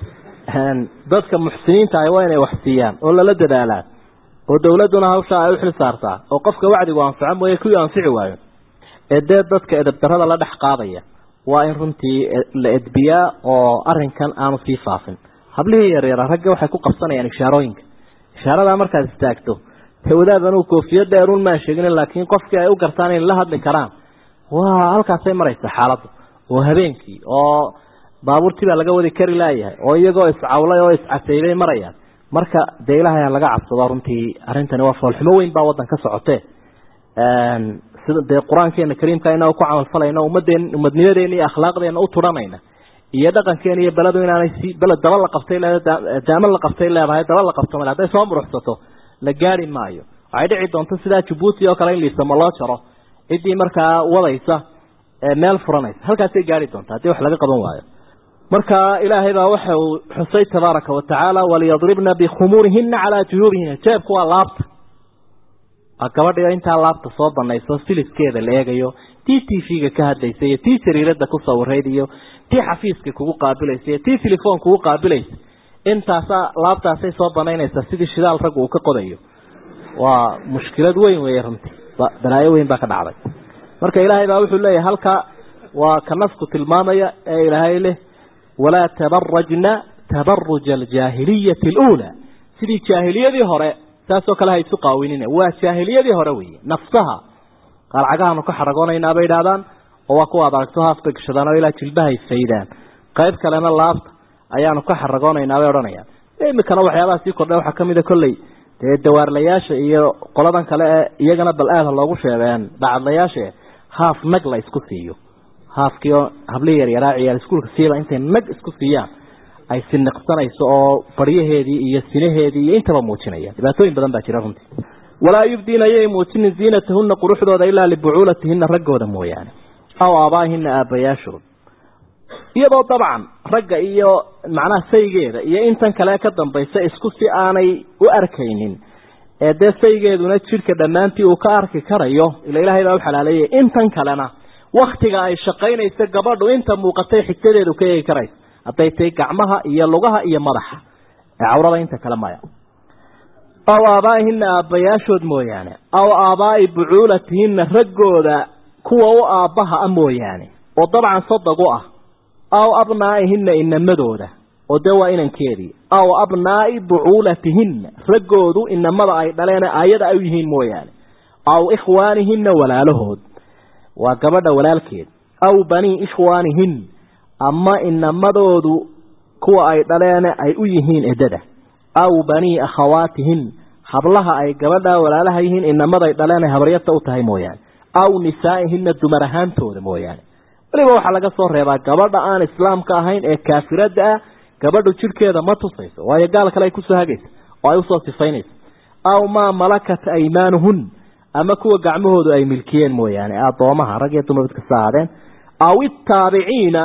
B: dadka muxsiniinta ah waa inay wax siiyaan oo lala dadaalaa oo dawladduna hawshaa ay u xil saartaa oo qofka wacdigu anfaco mooye kuwii anfici waayo ee dee dadka edabdarada la dhex qaadaya waa in runtii la edbiyaa oo arinkan aanu sii faafin hablihii yaryara ragga waxay ku qabsanayaan ishaarooyinka ishaaradaa markaad istaagto dee wadaad anuu koofiyo dheerun maan sheegin laakiin qofkii ay u gartaan inay la hadli karaan waa halkaasay maraysa xaaladdu oo habeenkii oo baabuurtii baa laga wadi kari laayahay oo iyagoo iscawlay oo iscateybay marayaan marka dee ilaahay laga cabsado runtii arrintani waa foolxumo weyn baa waddan ka socotee sida dee qur-aankeena kariimka inaa ku camalfalayno ummadeen umadnimadeena iyo akhlaaqdeena u turanayna iyo dhaqankeena iyo beledu inaanay si beled daba la qabtay leedahay daama la qabtay leedahay daba la qabto male hadday soo muruxsato la gaari maayo waxay dhici doonto sidaa jabuuti oo kale in liisamo loo jaro ciddii markaa wadaysa meel furanaysa halkaasay gaari doonta haddii wax laga qaban waayo marka ilaahay baa waxa uu xusay tabaaraka wa tacaala waliyadribna bikhumuurihina calaa juyuubihina jeebku waa laabta gabadhiyo intaa laabta soo banayso filiskeeda la eegayo tii t v-ga ka hadlaysa iyo tii jariirada ku sawirayd iyo tii xafiiska kugu qaabilaysa iyo tii telefoon kugu qaabilaysa intaasa laabtaasay soo banaynaysaa sidii shidaal raggu uu ka qodayo waa mushkilad weyn weeye runtii balaayo weyn baa ka dhacday marka ilaahay baa wuxuu leeyahay halka waa ka nasku tilmaamaya ee ilaahay leh walaa tabarajna tabaruja aljaahiliyati aluulaa sidii jaahiliyadii hore saasoo kale ha isu qaawinina waa jaahiliyadii hore weeye nafsaha qaalcagahaanu ka xaragoonayna bay idhahdaan oo waa kuwa ad aragto haaf bay gashadaan oo ilaa jilbahay faydaan qayb kalena laabta ayaanu ka xaragoonaynaa bay odhanayaan imikana waxyaabaha sii kordha waxaa kamida kolley dee dawaarlayaasha iyo qoladan kale ee iyagana bal aada loogu sheegeen bacadlayaasha haaf nag la isku siiyo haafkii oo hablihii yaryaraa ciyaal iskuulka siiba intay nag isku siiyaan ay siniqsanayso oo baryaheedii iyo sinaheedii iyo intaba muujinaya dhibaatooyin badan baa jira runtii walaa yubdiina ayay muujinin ziinatahuna quruxdooda ilaa libucuulatihina raggooda mooyaane aw aabaahina aabayaashood iyadoo dabcan ragga iyo macnaha saygeeda iyo intan kale ka dambaysa isku si aanay u arkaynin ee dee saygeeduna jidhka dhammaantii uu ka arki karayo ila ilaahay baa u xalaaleeyay intan kalena waktiga ay shaqaynayso gabadhu inta muuqatay xigtadeedu ka eegi karayso hadday tahay gacmaha iyo lugaha iyo madaxa ee cawrada inta kale maya aw aabaa'ihina aabbayaashood mooyaane aw aabaa'i bucuulatihina raggooda kuwa u aabbaha a mooyaane oo dabcan sadag u ah aw abnaa'ihina inamadooda oo dee waa inankeedii aw abnaa'i bucuulatihinna raggoodu inamada ay dhaleene aayada ay u yihiin mooyaane aw ikhwaanihina walaalahood waa gabadha walaalkeed aw banii ikhwaanihin ama inamadoodu kuwa ay dhaleene ay u yihiin edada aw banii akhawaatihin hablaha ay gabadha walaalaha yihiin inamaday dhaleene habaryata u tahay mooyaane aw nisaa'ihina dumar ahaantooda mooyaane weliba waxaa laga soo reebaa gabadha aan islaamka ahayn ee kaafirada ah gabadhu jidhkeeda ma tusayso waayo gaal kale ay kusoo hagaysa oo ay usoo sifaynayso aw maa malakat aymaanuhun ama kuwa gacmahoodu ay milkiyeen mooyaane addoomaha rag iyo dumar mid kasta ahaadeen aw itaabiciina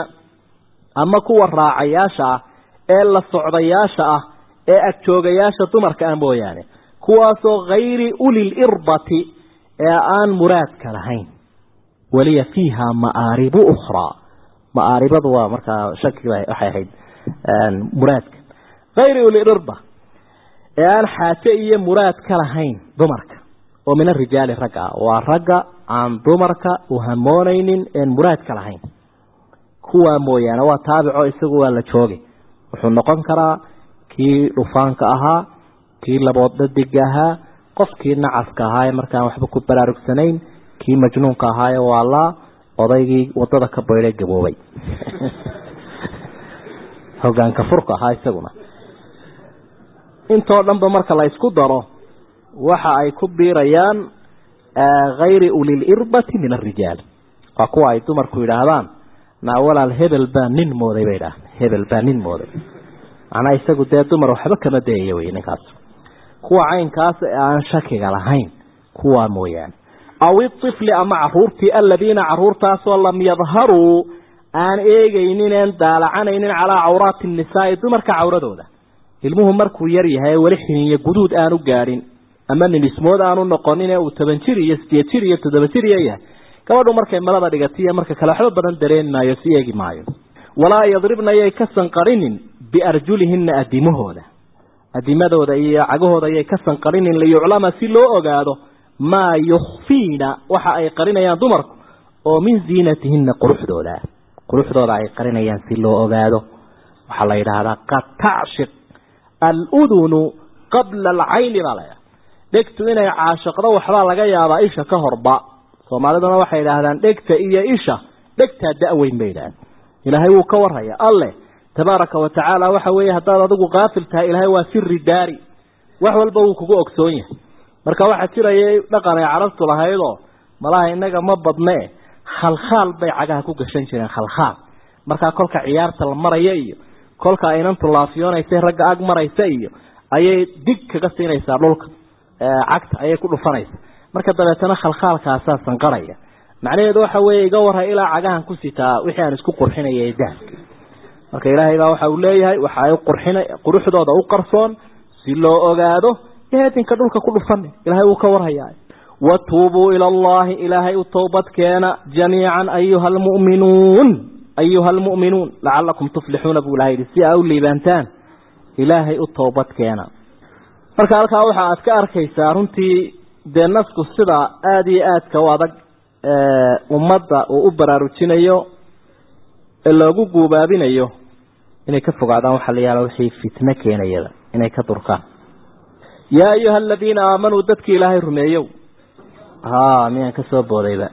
B: ama kuwa raacayaasha ah ee la socdayaasha ah ee agjoogayaasha dumarka ah mooyaane kuwaasoo hayri ulil irbati ee aan muraadka lahayn waliya fiiha ma'aaribu ukhraa maaaribadu waa markaa shaki waxay ahayd muraadka hayri ulirba ee aan xaaje iyo muraad ka lahayn dumarka oo min arijaali ragga ah waa ragga aan dumarka u hamoonaynin een muraad ka lahayn kuwaa mooyaane waa taabico isagu waa la joogay wuxuu noqon karaa kii dhufaanka ahaa kii labood dhadiga ahaa qofkii nacaska ahaa ee markaan waxba ku baraarugsanayn kii majnuunka ahaaye waa laa odaygii wadada ka baydhay gaboobay hogaanka furka ahaa isaguna intoo dhanba marka la isku daro waxa ay ku biirayaan hayri ulilirbati min arijaal waa kuwa ay dumarku yidhaahdaan naa walaal hebel baa nin mooday bay idhaah hebel baa nin mooday macnaa isagu dee dumar waxba kama dayayo wey ninkaas kuwa caynkaas ee aan shakiga lahayn kuwaa mooyaane aw iifli ama caruurtii aladiina caruurtaasoo lam yadharuu aan eegaynin een daalacanaynin calaa cawraati nisaai dumarka cawradooda ilmuhu markuu yar yahay weli xiniyo guduud aanu gaadhin ama nimismood aanu noqonin ee uu toban jir iyo sideed jir iyo toddoba jir iyo yahay gabadhu markay malada dhigatiyo marka kale waxba badan dareemi maayo si eegi maayo walaa yadribna yay ka sanqarinin biarjulihina adimahooda adimadooda iyo cagahooda yay ka sanqarinin liyuclama si loo ogaado maa yukhfiina waxa ay qarinayaan dumarku oo min ziinatihina quruxdooda quruxdooda ay qarinayaan si loo ogaado waxaa la yidhaahdaa qad tacshiq aludunu qabla alcayni baa laydhaha dhegtu inay caashiqdo waxbaa laga yaabaa isha ka horba soomaaliduna waxay yidhaahdaan dhegta iyo isha dhegtaa da-weyn bay yidhahdeen ilaahay wuu ka warhaya alleh tabaaraka wa tacaala waxa weeye haddaad adigu kaafil tahay ilaahay waa siri daari wax walba wuu kugu ogsoon yahay marka waxaa jiraya dhaqan ay carabtu lahaydoo malaha innaga ma badnee khalkhaal bay cagaha ku gashan jireen khalkhaal markaa kolka ciyaarta la maraya iyo kolka aynantu laafiyoonaysa ragga ag maraysa iyo ayay dig kaga siinaysaa dhulka cagta ayay ku dhufanaysa marka dabeetana khalkhaalkaasaa sanqaraya macnaheedu waxa weeye iga warra ilaa cagahan ku sitaa wixii aan isku qurxinaya ee dahabka marka ilaahay baa waxa uu leeyahay waxa ay qurxina quruxdooda u qarsoon si loo ogaado eedinka dhulka ku dhufan ilaahay wuu ka warhayaa watuubuu ila allahi ilaahay u toobad keena jamiican ayuha almu'minuun ayuha almu'minuun lacalakum tuflixuuna buu ilahay yidhi si aa u liibaantaan ilaahay u toobad keena marka halkaa waxa aad ka arkaysaa runtii dee nasku sida aada iyo aadka u adag ummadda uu u baraarujinayo ee loogu guubaabinayo inay ka fogaadaan waxaa la yaala wixii fitno keenayada inay ka durkaan yaa ayuha aladiina aamanuu dadkii ilaahay rumeeyow ha miyaan ka soo boodayba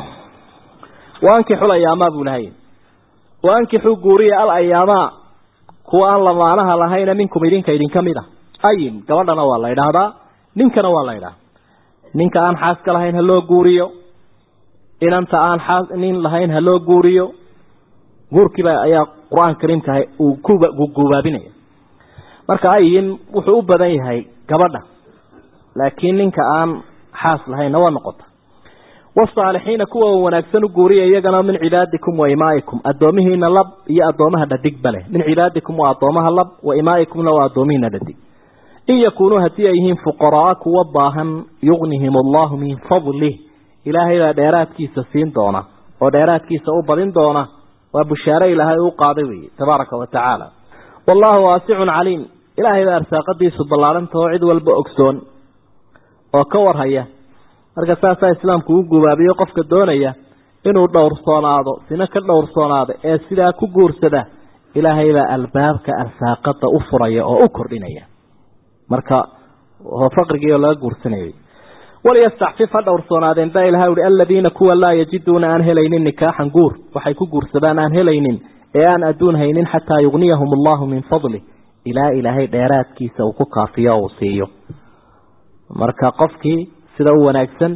B: waankixul ayaamaa buu lahay waankixuu guuriya al ayaamaa kuwa aan lamaanaha lahayna minkum idinka idinka mid a ayim gabadhana waa la idhaahdaa ninkana waa la idhaahda ninka aan xaaska lahayn ha loo guuriyo inanta aan xaas nin lahayn ha loo guuriyo guurkiiba ayaa qur-aan kariimka uu ku guubaabinaya marka ayin wuxuu u badan yahay gabadha laakiin ninka aan xaas lahaynna waa noqota wasaalixiina kuwa wanaagsan u guuriya iyagana min cibaadikum wa imaa'ikum addoomihiina lab iyo addoomaha dhadigba leh min cibaadikum waa addoomaha lab wa imaa'ikumna waa addoomihiina dhadig in yakuunuu haddii ay yihiin fuqaraa kuwa baahan yugnihim allahu min fadlih ilaahay baa dheeraadkiisa siin doona oo dheeraadkiisa u badin doona waa bushaare ilaahay u qaaday weeye tabaaraka wa tacaala wallaahu waasicun caliim ilaahay baa arsaaqadiisu ballaarantao cid walba ogsoon oo ka warhaya marka saasaa islaamku u gubaabiyo qofka doonaya inuu dhowrsoonaado sina ka dhowrsoonaado ee sidaa ku guursada ilaahay baa albaabka arsaaqada u furaya oo u kordhinaya marka faqrigii oo laga guursanayay waliyastacfif ha dhowrsoonaadeen baa ilahay uhi aladiina kuwa laa yajiduuna aan helaynin nikaaxan guur waxay ku guursadaan aan helaynin ee aan adduun haynin xataa yugniyahum allahu min fadlih ilaa ilaahay dheeraadkiisa uu ku kaafiyo uu siiyo marka qofkii sida u wanaagsan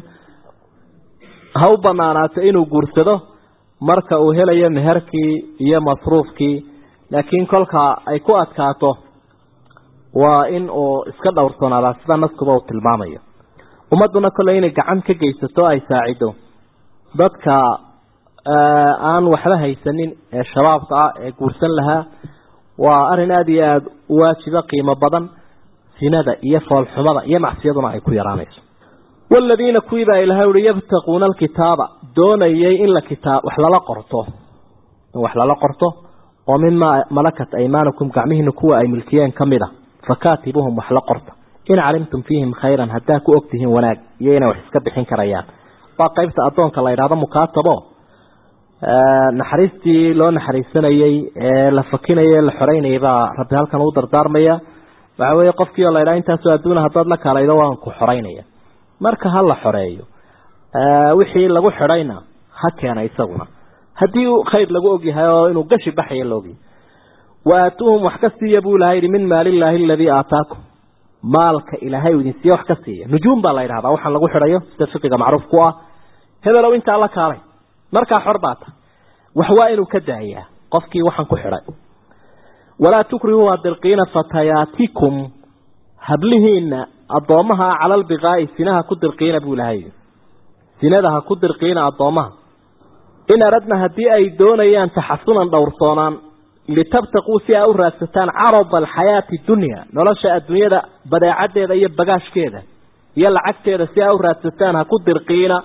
B: ha u banaanaato inuu guursado marka uu helayo meherkii iyo masruufkii laakiin kolka ay ku adkaato waa in uu iska dhowrsoonaada sida naskuba uu tilmaamayo ummadduna kolley inay gacan ka geysato ay saacido dadka aan waxba haysanin ee shabaabka ah ee guursan lahaa waa arrin aada iyo aada u waajiba qiimo badan sinada iyo foolxumada iyo macsiyaduna ay ku yaraanayso waladiina kuwii baa ilahay uhi yabtaquuna alkitaaba doonayay in la kitaab wax lala qorto in wax lala qorto oo mimaa malakat aymaanukum gacmihiina kuwa ay milkiyeen ka mid a fakaatibuhum wax la qorta in calimtum fiihim khayran haddaa ku ogtihiin wanaag iyo inay wax iska bixin karayaan waa qaybta addoonka la yidhahdo mukaatabo naxariistii loo naxariisanayey ee la fakinayay la xoreynayay baa rabbi halkan u dardaarmaya waxa weeye qofkii oo la yidhaha intaasoo adduuna haddaad la kaalaydo waan ku xoreynaya marka ha la xoreeyo wixii lagu xidhayna ha keena isaguna haddii khayr lagu ogyahay oo inuu gashi baxaya la ogyahay wa aatuuhum wax ka siiya buu ilahay yihi min maalillaahi aladii aataakum maalka ilaahay uu idin siiye wax ka siiya nujuum baa la yidhahdaa waxaan lagu xidhayo sida fiqiga macruuf ku ah hebelow intaa la kaalay markaa xor baa ta wax waa inuu ka daayaa qofkii waxaan ku xidhay walaa tukrihuu adirqiina fatayaatikum hablihiina addoommaha cala albiqaa'i sinaha ku dirqiina buu ilahay sinada ha ku dirqiina addoommaha in aradna haddii ay doonayaan taxasunan dhowrsoonaan litabtaquu si ay u raadsataan carada alxayaati dunya nolosha adduunyada badeecaddeeda iyo bagaashkeeda iyo lacagteeda si ay u raadsataan ha ku dirqiina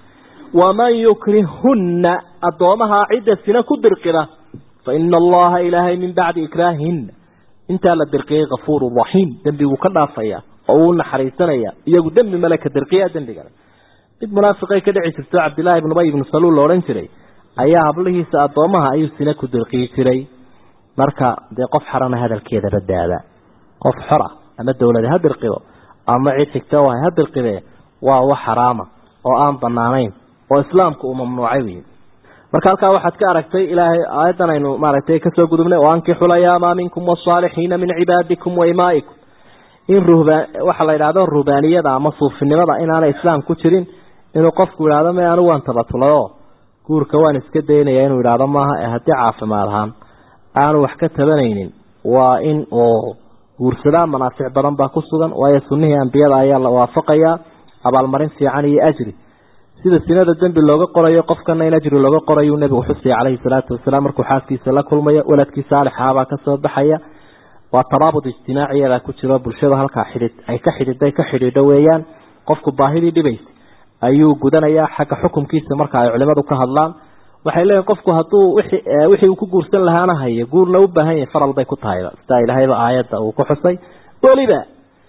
B: waman yukrihunna addoomaha cidda sina ku dirqida fa ina allaha ilaahay min bacdi ikraahihina intaa la dirqiyay kafuuru raxiim dembiguu ka dhaafaya oo uu naxariisanaya iyagu dembi male ka dirqiya dembigale mid munaafiqay ka dhici jirto cabdillaahi ibn ubay ibnu saluul la odhan jiray ayaa hablihiisa addoomaha ayuu sina ku dirqiyi jiray marka dee qof xarana hadalkeeda badaada qof xora ama dawlada ha dirqido ama cid xigta wahay ha dirqide waa wax xaraama oo aan banaanayn oo islaamku uu mamnuucay wey marka halkaa waxaad ka aragtay ilaahay aayaddan aynu maaragtay kasoo gudubnay oo ankixu layaamaa minkum wasaalixiina min cibaadikum wa imaa'ikum in ruhbaan waxaa la yidhahdo ruhbaaniyada ama suufinimada inaanay islaam ku jirin inuu qofku yidhahdo me anigu waan tabatulayo guurka waan iska daynaya inuu yidhahdo maaha ee haddii caafimaad ahaan aanu wax ka tabanaynin waa in uu guursadaa manaafic badan baa ku sugan waayo sunnihii ambiyada ayaa la waafaqayaa abaalmarin fiican iyo ajri sida sinada dembi looga qorayo qofkana in ajri looga qorayu nebigu xusaya caleyhi salaatu wasalaam markuu xaaskiisa la kulmayo waladkii saalixaabaa kasoo baxaya waa taraabud ijtimaaciyadaa ku jiro bulshada halkaa xidhid ay ka xidhiday ka xidhiidho weeyaan qofku baahidii dhibaysa ayuu gudanayaa xagga xukumkiisa marka ay culimadu ka hadlaan waxay leeyihin qofku hadduu wixii uu ku guursan lahaana hayo guurna u baahan yahay faral bay ku tahayba sidaa ilaahayba aayadda uu ku xusay weliba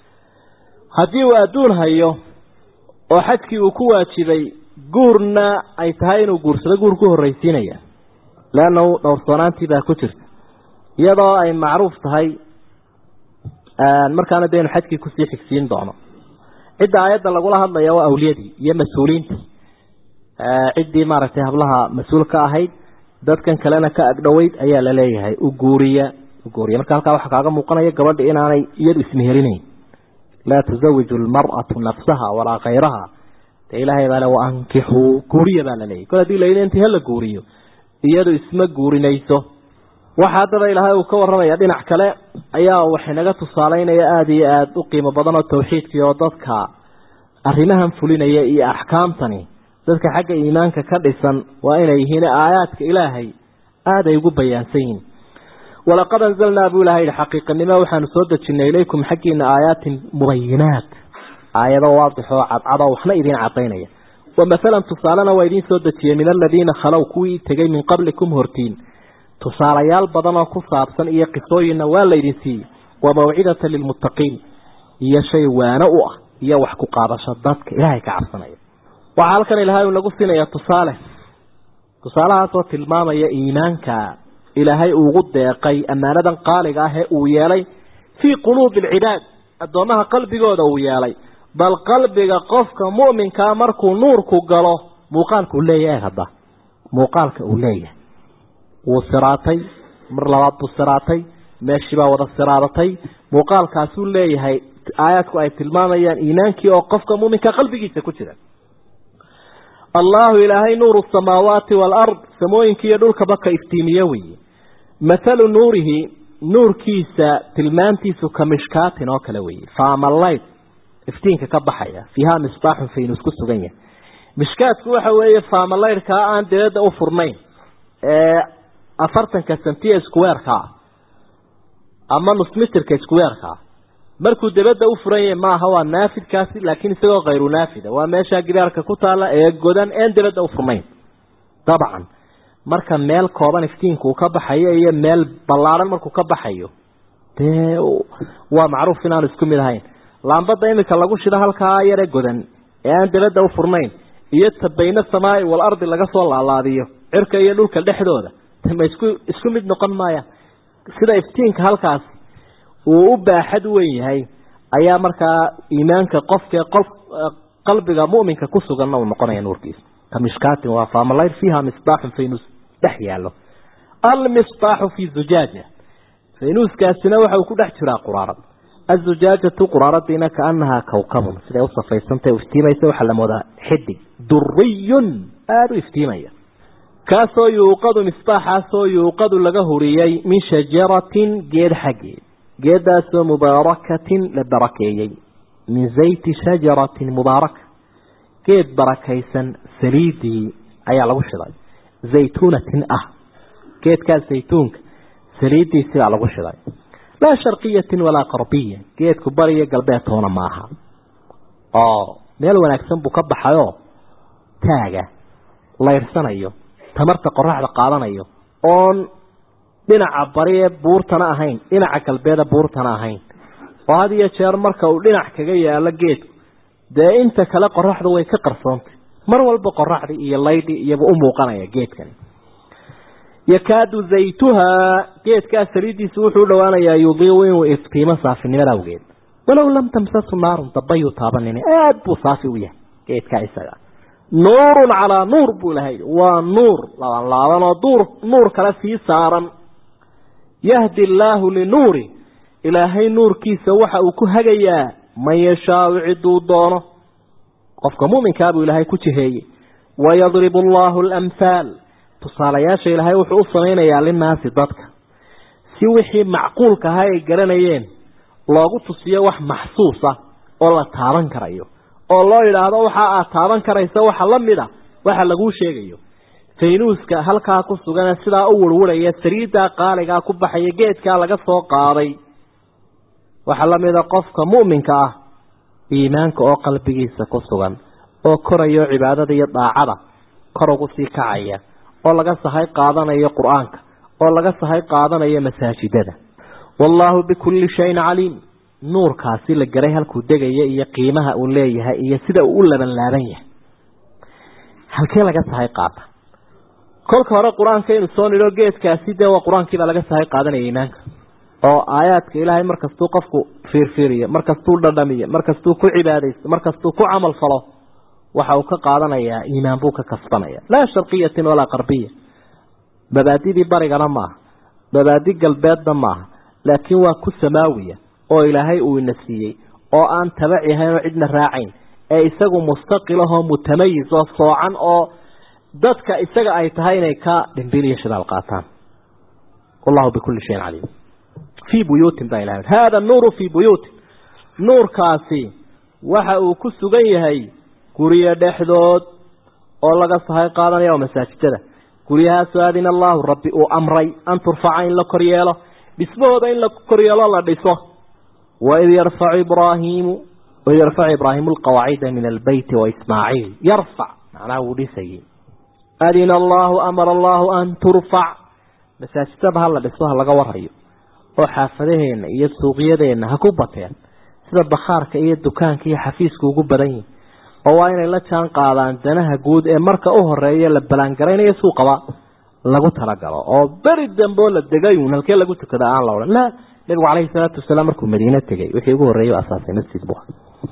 B: haddii uu adduun hayo oo xajkii uu ku waajibay guurna ay tahay inuu guursado guur ku horreysiinaya leanna dhowrsoonaantii baa ku jirta iyadoo ay macruuf tahay markaana dee inu xajkii kusii xigsiin doono cidda aayadda lagula hadlaya waa awliyadii iyo mas-uuliintii ciddii maaragtay hablaha mas-uul ka ahayd dadkan kalena ka agdhoweyd ayaa la leeyahay u guuriya u guuriya marka halkaa waxaa kaaga muuqanaya gabadha inaanay iyadu ismeherinayn laa tusawiju almar'atu nafsaha walaa khayraha dee ilaahay baa le waankixuu guuriya baa la leeyahy kol hadii layidhi intii hala guuriyo iyadu isma guurinayso waxa haddaba ilaahay uu ka warramaya dhinac kale ayaa waxinaga tusaaleynaya aada iyo aada u qiimo badan oo tawxiidkii oo dadka arrimahan fulinaya iyo axkaamtani dadka xagga iimaanka ka dhisan waa inay yihiin aayaadka ilaahay aada ay ugu bayaansan yihiin walaqad anzalnaa buu ilahay yihi xaqiiqanimo waxaanu soo dejinay ilaykum xaggiina aayaatin mubayinaat aayado waadix oo cadcad oo waxna idiin cadaynaya wa mathalan tusaalena waa idiin soo dejiyey min aladiina khalow kuwii tegay min qablikum hortiin tusaalayaal badan oo ku saabsan iyo qisooyinna waa laydin siiyey wa mawcidatan lilmuttaqiin iyo shay waano u ah iyo wax ku qaadasho dadka ilaahay ka cabsanaya waxaa halkan ilaahay uu nagu siinaya tusaale tusaalahaasoo tilmaamaya iimaanka ilaahay ugu deeqay ammaanadan qaaliga ah ee uu yeelay fii quluubi alcibaad addoomaha qalbigooda uu yeelay bal qalbiga qofka mu'minkaa markuu nuurku galo muuqaalka uu leeyahay hadda muuqaalka uu leeyahay wuu siraatay mar labaad buu siraatay meeshii baa wada siraadatay muuqaalkaasuu leeyahay aayaadku ay tilmaamayaan iimaankii oo qofka muminka qalbigiisa ku jira allahu ilaahay nuuru samaawaati waalard samooyinka iyo dhulkaba ka iftiimiye weeye mathalu nuurihi nuurkiisa tilmaantiisu ka mishkaatin oo kale weeye faamalayd iftiinka ka baxaya fiiha misbaaxun faynus ku sugan yahay mishkaadku waxa weeye faamalaydhkaa aan dibadda u furnayn ee afartanka sentiya squareka ama nusmitirka squareka markuu dibadda u furan yahay maaha waa naafidkaasi laakiin isagoo khayru naafida waa meesha gidaarka ku taala ee godan een dibadda u furnayn dabcan marka meel kooban iftiinku uu ka baxayo iyo meel ballaaran markuu ka baxayo dee waa macruuf inaanu isku mid ahayn laambada imika lagu shido halkaa yare godan ee aan dabadda u furnayn iyo tabayna samaai wal ardi laga soo laalaadiyo cirka iyo dhulka dhexdooda ma isku isku mid noqon maaya sida iftiinka halkaas uu u baaxad weyn yahay ayaa markaa iimaanka qofka qof qalbiga mu'minka ku suganna uu noqonaya nuurkiisa kamishkaatin waa faamalayr fiiha misbaaxun faynus dhex yaallo almisbaaxu fi zujaaja faynuuskaasina waxa uu ku dhex jiraa quraarad azujaajatu quraaradiina kaanahaa kawkabun siday u safaysantay iftiimaysa waxaa la moodaa xidig duriyun aada u iftiimaya kaasoo yuuqadu misbaaxaasoo yuuqadu laga huriyey min shajaratin geed xaggeed geedaasoo mubaarakatin la barakeeyey min zayti shajaratin mubaaraka geed barakaysan saliidii ayaa lagu shiday zaytuunatin ah geedkaas zaytuunka saliidiisibaa lagu shiday laa sharqiyatin walaa qarbiya geedku bariyo galbeedtoona maaha oo meel wanaagsan buu ka baxayoo taaga layrsanayo tamarta qoraxda qaadanayo oon dhinaca bari ee buurtana ahayn dhinaca galbeeda buurtana ahayn oo had iyo jeer marka uu dhinac kaga yaalo geedku dee inta kale qoraxdu way ka qarsoontay mar walba qoraxdii iyo laydhii iyaba u muuqanaya geedkani yakaadu zaytuhaa geedkaa saliiddiisu wuxuu u dhowaanayaa yudiiu inuu iftiimo saafinimada awgeed walow lam tamsasu naarun dabayuu taabanini aada buu saafi u yahay geedkaa isaga nuurun calaa nuur buu lahay waa nuur laaban laaban oo duur nuur kale sii saaran yahdi allaahu linuuri ilaahay nuurkiisa waxa uu ku hagayaa man yashaau ciduu doono qofka muminkaa buu ilaahay ku jiheeyey wayadribu allaahu alamhaal tusaalayaasha ilaahay wuxuu u samaynayaa linnaasi dadka si wixii macquulka ahaa ay garanayeen loogu tusiyo wax maxsuus ah oo la taaban karayo oo loo yidhaahdo waxa aad taaban karaysa waxa la mid a waxa laguu sheegayo faynuuska halkaa ku sugan sidaa u warwaraya sariiddaa qaaligaa ku baxaya geedkaa laga soo qaaday waxaa la mida qofka mu'minka ah iimaanka oo qalbigiisa ku sugan oo korayo cibaadada iyo daacada kor ugu sii kacaya oo laga sahay qaadanayo qur-aanka oo laga sahay qaadanayo masaajidada wallaahu bikulli shayin caliim nuurkaasi la garay halkuu degaya iyo qiimaha uu leeyahay iyo sida uu u laban laaban yahay halkee laga sahay qaata kolka hore qur-aanka inu soo nidho geedkaasi dee waa qur-aankiibaa laga sahay qaadanaya iimaanka oo aayaadka ilaahay markastuu qofku fiirfiiriyo markastuu dhadhamiyo markastuu ku cibaadaysto markastuu ku camal falo waxa uu ka qaadanayaa iimaan buu ka kasbanaya laa sharqiyatin walaa qarbiya mabaadidii barigana maaha mabaadi galbeedna maaha laakiin waa ku samaawiya oo ilaahay uu ina siiyey oo aan tabaci ahayn oo cidna raacayn ee isagu mustaqilahoo mutamayis oo soocan oo dadka isaga ay tahay inay ka dhimbil iyo shidaal qaataan wallahu bikulli shayin caliim fii buyuutin baa ilahay hada nuuru fii buyuutin nuurkaasi waxa uu ku sugan yahay guryo dhexdood oo laga sahay qaadanaya oo masaajidada guryahaasoo aadina allaahu rabbi uu amray an turfaca in la kor yeelo dhismahooda in la kor yeelo la dhiso waid yarfacu ibraahiimu waid yarfacu ibraahiimu alqawaacida min albeyti waismaaciil yarfac macnaha wuu dhisayay adina allaahu amara allaahu an turfac masaajidada ha la dhiso ha laga warayo oo xaafadaheenna iyo suuqyadeenna ha ku bateen sida bakhaarka iyo dukaanka iyo xafiiska ugu badan yihin oo waa inay la jaan qaadaan danaha guud ee marka u horeeya la balaangaraynayo suuqaba lagu talagalo oo beri dambeo la degayun halkee lagu tukada aan la odhan la nabigu calayhi salaatu wasalaam markuu madiine tegay wixii ugu horreeyay asaasay masjid bu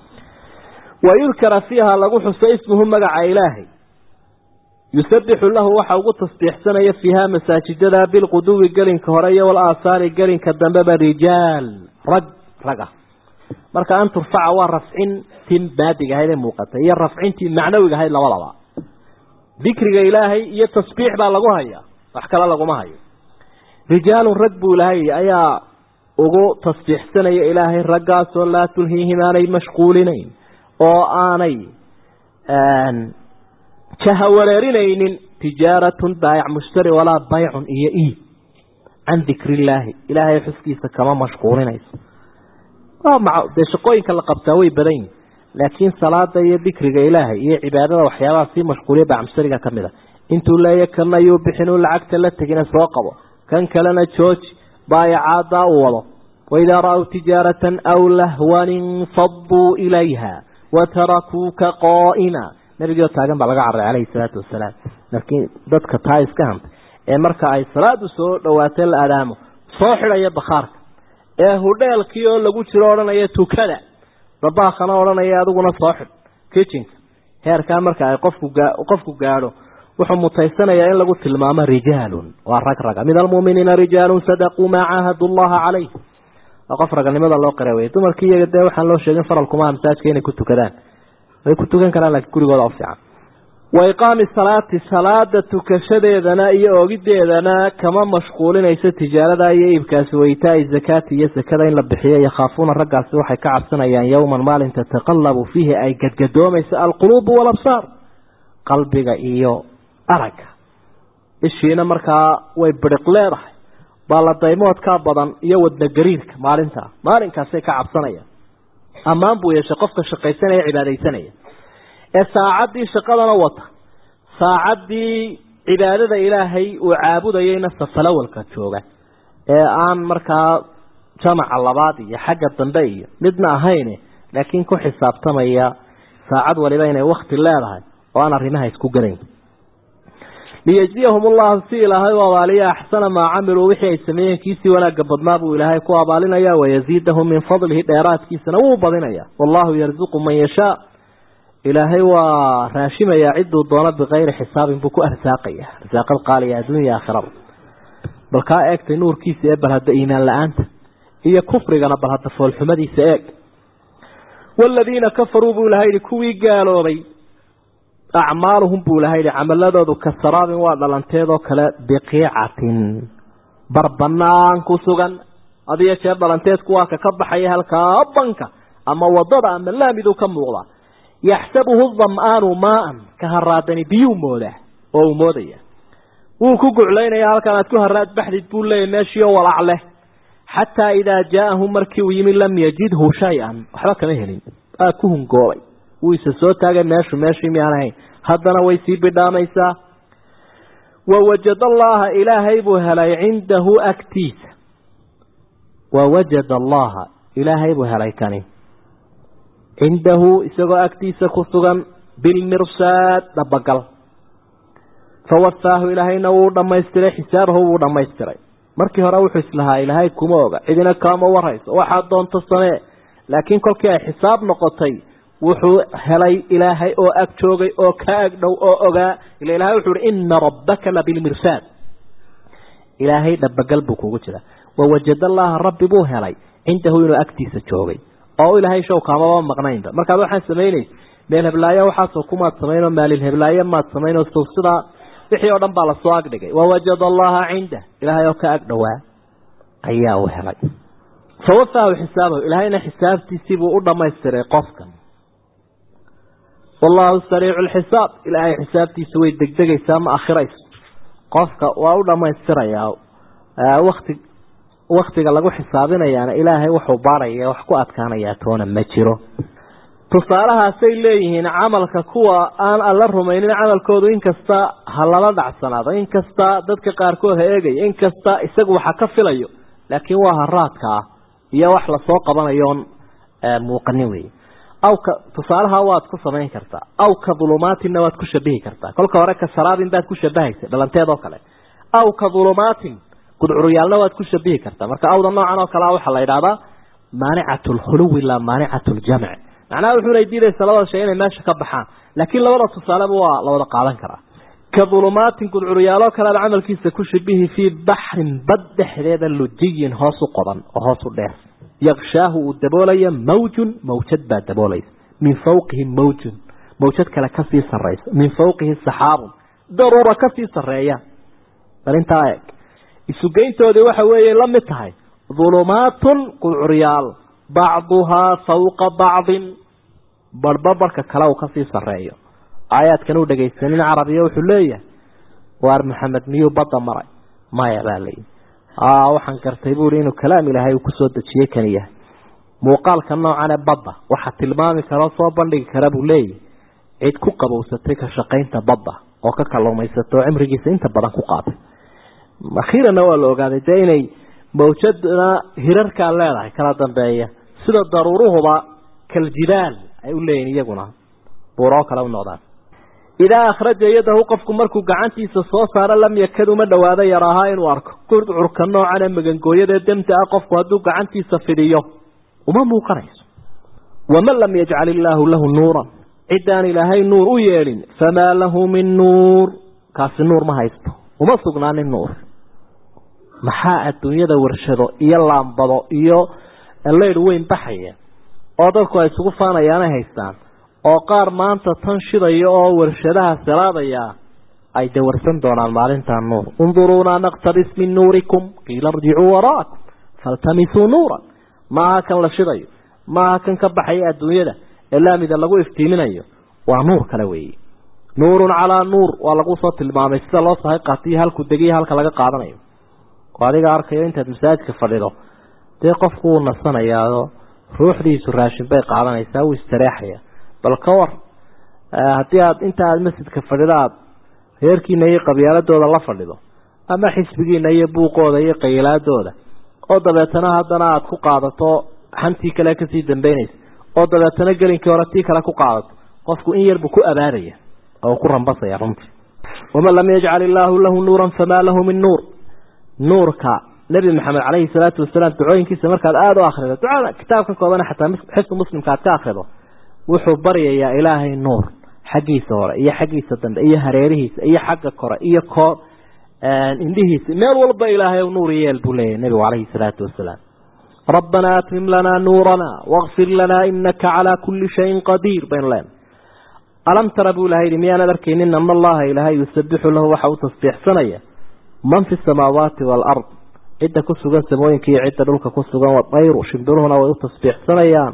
B: wa yudkara fiiha lagu xuso ismuhu magaca ilaahay yusabixu lahu waxa ugu tasbiixsanaya fiiha masaajidada bilquduwi gelinka hore iyo walaasaari gelinka dambeba rijaal rag rag ah marka an turfaca waa rafcintii maadiga ahayd ee muuqatay iyo rafcintii macnawiga ahayd labadaba dikriga ilaahay iyo tasbiix baa lagu hayaa wax kale laguma hayo rijaalun rag buu ilaahay ayaa ugu tasbiixsanaya ilaahay raggaasoo laa tulhiihim aanay mashquulinayn oo aanay jaha wareerinaynin tijaaratun baayac mushtari walaa baycun iyo iib can dikri illaahi ilaahay xuskiisa kama mashquulinayso dee shaqooyinka la qabtaa way badan yihin laakiin salaada iyo dikriga ilaahay iyo cibaadada waxyaabaha sii mashquuliya bacmushtariga ka mid a intuu leeya kana yuu bixin uu lacagta la tegina soo qabo kan kalena jooji baayacaaddaa u wado waidaa ra-w tijaaratan aw lahwan infaduu ilayha watarakuuka qaa'ima nabigoo taagan baa laga carray calayhi salaatu wasalaam laakiin dadka taa iska hantay ee marka ay salaadu soo dhawaatay la adaamo soo xidhaya bakhaarka ee hudheelkii oo lagu jiro odhanaya tukada dabaakana odhanaya adiguna soo xidh kitchenka heerkaa marka ay qofku qofku gaadho wuxuu mutaysanayaa in lagu tilmaamo rijaalun waa rag raga min almuuminiina rijaalun sadaquu maa caahadu llaha calayh waa qof raganimada loo qira wey dumarkii iyaga dee waxaan loo sheegin faralkumaa masaajka inay ku tukadaan way ku tukan karaan laakiin gurigooda u fiican wa iqaami salaati salaada tukashadeedana iyo oogideedana kama mashquulinayso tijaarada iyo iibkaasi waytaai zakaati iyo sakada in la bixiyo yakhaafuuna raggaasi waxay ka cabsanayaan yowman maalin tataqalabu fiihi ay gadgadoomayso alquluubu walabsaar qalbiga iyo aragga ishiina markaa way biriq leedahay baaladaymoodkaa badan iyo wadna gariirka maalintaa maalinkaasay ka cabsanayaan ammaan buu yeeshay qofka shaqaysanaya cibaadaysanaya ee saacaddii shaqadana wata saacaddii cibaadada ilaahay uu caabudayayna safalawalka jooga ee aan markaa jamaca labaad iyo xagga dambe iyo midna ahayne laakiin ku xisaabtamaya saacad waliba inay wakti leedahay oo aan arrimaha isku garayn liyajziyahum ullahu si ilaahay u abaaliya axsana maa camiluu wixii ay sameeyeen kiisii wanaagga badnaa buu ilaahay ku abaalinaya wayaziidahum min fadlihi dheeraadkiisana wuu badinaya wallahu yarzuqu man yashaa ilaahay waa raashimayaa ciduu doono bikayri xisaabin buu ku arsaaqaya arsaaqad qaaliya adduunya aakhirada bal kaa eegtay nuurkiisa ee bal hadda iimaan la-aanta iyo kufrigana bal hadda foolxumadiisa eeg waaladiina kafaruu buu ilahay yihi kuwii gaaloobay acmaaluhum buu ilahay yihi camaladoodu ka saraabin waa dhalanteedoo kale biqiicatin barbanaan ku sugan hadiyo jeer dhalanteedku waa ka ka baxaya halkaa banka ama wadada ama laamiduu ka muuqda yaxsabuhu dam'aanu maaan ka haraadani biyuu moodaa oo uu moodaya wuu ku guclaynaya halkan aad ku haraad baxdid buu leeyahy meeshiio walac leh xataa idaa jaa'ahu markii uu yimi lam yajidhu shay-an waxba kama helin waa ku hungoobay wuu isa soo taagay meeshu meeshii miyaan ahayn haddana way sii bidhaamaysaa wawajad allaha ilaahay buu helay cindahu agtiisa wawajad allaha ilaahay buu helay kani cindahu isagoo agtiisa ku sugan bilmirsaad dhabagal fawafaahu ilaahayna wuu dhamaystiray xisaabahu wuu dhamaystiray markii hore wuxuu islahaa ilaahay kuma oga cidina kaama warayso waxaad doonto samee laakiin kolkii ay xisaab noqotay wuxuu helay ilaahay oo ag joogay oo ka ag dhow oo ogaa ila ilahay wuxuu uhi ina rabbaka labilmirsaad ilaahay dhabagal buu kugu jira wawajad allaha rabbi buu helay cindahu inuu agtiisa joogay oo ilaahay show kaamaba maqnaynba markaad waxaan samaynaysa meel heblaayo waxaasoo kumaad samaynoo maalil heblaayo maad samaynoo sow sidaa wixii oo dhan baa lasoo agdhigay wawajad allaha cindah ilaahay oo ka ag dhowaa ayaa uu helay fawafaahu xisaabahu ilaahayna xisaabtiisiibuu u dhamaystiray qofkan wallahu sariicu lxisaab ilaahay xisaabtiisa way degdegaysaa ma akhirayso qofka waa u dhamaystirayaa wati waktiga lagu xisaabinayaana ilaahay wuxuu baaraya wax ku adkaanayaa toona ma jiro tusaalahaasay leeyihiin camalka kuwa aan alla rumaynin camalkoodu inkasta ha lala dhacsanaado inkasta dadka qaarkood ha eegaya inkasta isagu waxa ka filayo laakiin waa haraadka ah iyo wax lasoo qabanayoon muuqanin wey awka tusaalaha waad ku samayn kartaa aw ka dhulumaatinna waad ku shabihi kartaa kolka hore ka saraabin baad ku shabahaysa dhalanteed oo kale aw ka dhulumaatin gudcuryaalna waad ku shabihi kartaa marka awda noocan oo kalea waxaa la yidhahdaa maanicatu lkhuluwi laa maanicatu ljamc macnaha wuxuuna diidaysa labada shay inay meesha ka baxaan laakiin labada tusaaleba waa la wada qaadan karaa ka dhulumaatin gudcuryaaloo kale aad camalkiisa ku shabihi fii baxrin bad dhexdeeda lujiyin hoos u qodan oo hoos u dheer yakshaahu uu daboolaya mawjun mawjad baa daboolaysa min fawqihi mawjun mawjad kale kasii saraysa min fawqihi saxaabun daruura kasii sareeya bal intaa eeg isugeyntoodii waxa weeye la mid tahay dhulumaatun qudcuryaal bacduhaa fawqa bacdin barhba barhka kale uu kasii sareeyo aayaadkan uu dhegaysanin carabiya wuxuu leeyahay waar maxamed miyuu badda maray maya baa layihi waxaan gartay buui inuu kalaam ilaahay uu kusoo dejiyey kan yahay muuqaalka noocan ee badda waxa tilmaami karo soo bandhigi kara buu leeyahy cid ku qabowsatay ka shaqaynta badda oo ka kalluumaysato cimrigiisa inta badan ku qaatay akhiiranna waa la ogaaday dee inay mawjadna hirarkaa leedahay kala dambeeya sida daruuruhuba kaljibaal ay u leeyihin iyaguna buuroo kale u noqdaan idaa akhraja yadahu qofku markuu gacantiisa soo saaro lam yakad uma dhawaado yar ahaa inuu arko gurcurka noocana magangooyadaee demta ah qofku hadduu gacantiisa fidiyo uma muuqanayso waman lam yajcal illaahu lahu nuuran ciddaan ilaahay nuur u yeelin famaa lahu min nuur kaasi nuur ma haysto uma sugnaanin nuur maxaa adduunyada warshado iyo laambado iyo leydh weyn baxaya oo dadku ay isugu faanayaanay haystaan oo qaar maanta tan shidaya oo warshadaha siraadaya ay dawarsan doonaan maalintaa nuur unduruunaa naqtabis min nuurikum qiila irjicuu waraakum faltamisuu nuuran maaha kan la shidayo maaha kan ka baxaya adduunyada ee laamida lagu iftiiminayo waa nuur kale weeye nuurun calaa nuur waa lagu soo tilmaamay sida loo sahay qaatiyo halku degiyo halka laga qaadanayo oo adiga arkayo intaad masaajidka fadhido dee qofku wuu nasanayaao ruuxdiisu raashin bay qaadanaysaa wuu istareexaya bal ka war haddii aad inta aada masjidka fadhido aada reerkiina iyo qabyaaladooda la fadhido ama xisbigiina iyo buuqooda iyo qaylaadooda oo dabeetana haddana aada ku qaadato xantii kale kasii dambeynaysa oo dabeetana gelinkii hore tii kale ku qaadato qofku in yarbu ku abaaraya oo ku rambasaya runtii waman lam yajcal illaahu lahu nuuran famaa lahu min nuur nuurka nebi maxamed caleyhi salaatu wasalaam ducooyinkiisa markaad aada u akrido ducada kitaabka koobana xataa xisbu muslimka aad ka akrido wuxuu baryayaa ilaahay nuur xaggiisa hore iyo xaggiisa dambe iyo hareerihiisa iyo xagga kore iyo koo indhihiisa meel walba ilaahay nuur yeel buu leeyahy nebigu caleyhi salaatu wasalaam rabbanaa atmim lanaa nuurana wakfir lanaa inaka calaa kulli shayin qadiir baynu leenahay alam tara buu ilahay yihi miyaanad arkaynin ana allaha ilaahay yusabixu lahu waxa uu tasbiixsanaya man fi samaawaati waalard cidda ku sugan samooyinka iyo cidda dhulka ku sugan wadayru shimbiruhuna way u tasbiixsanayaan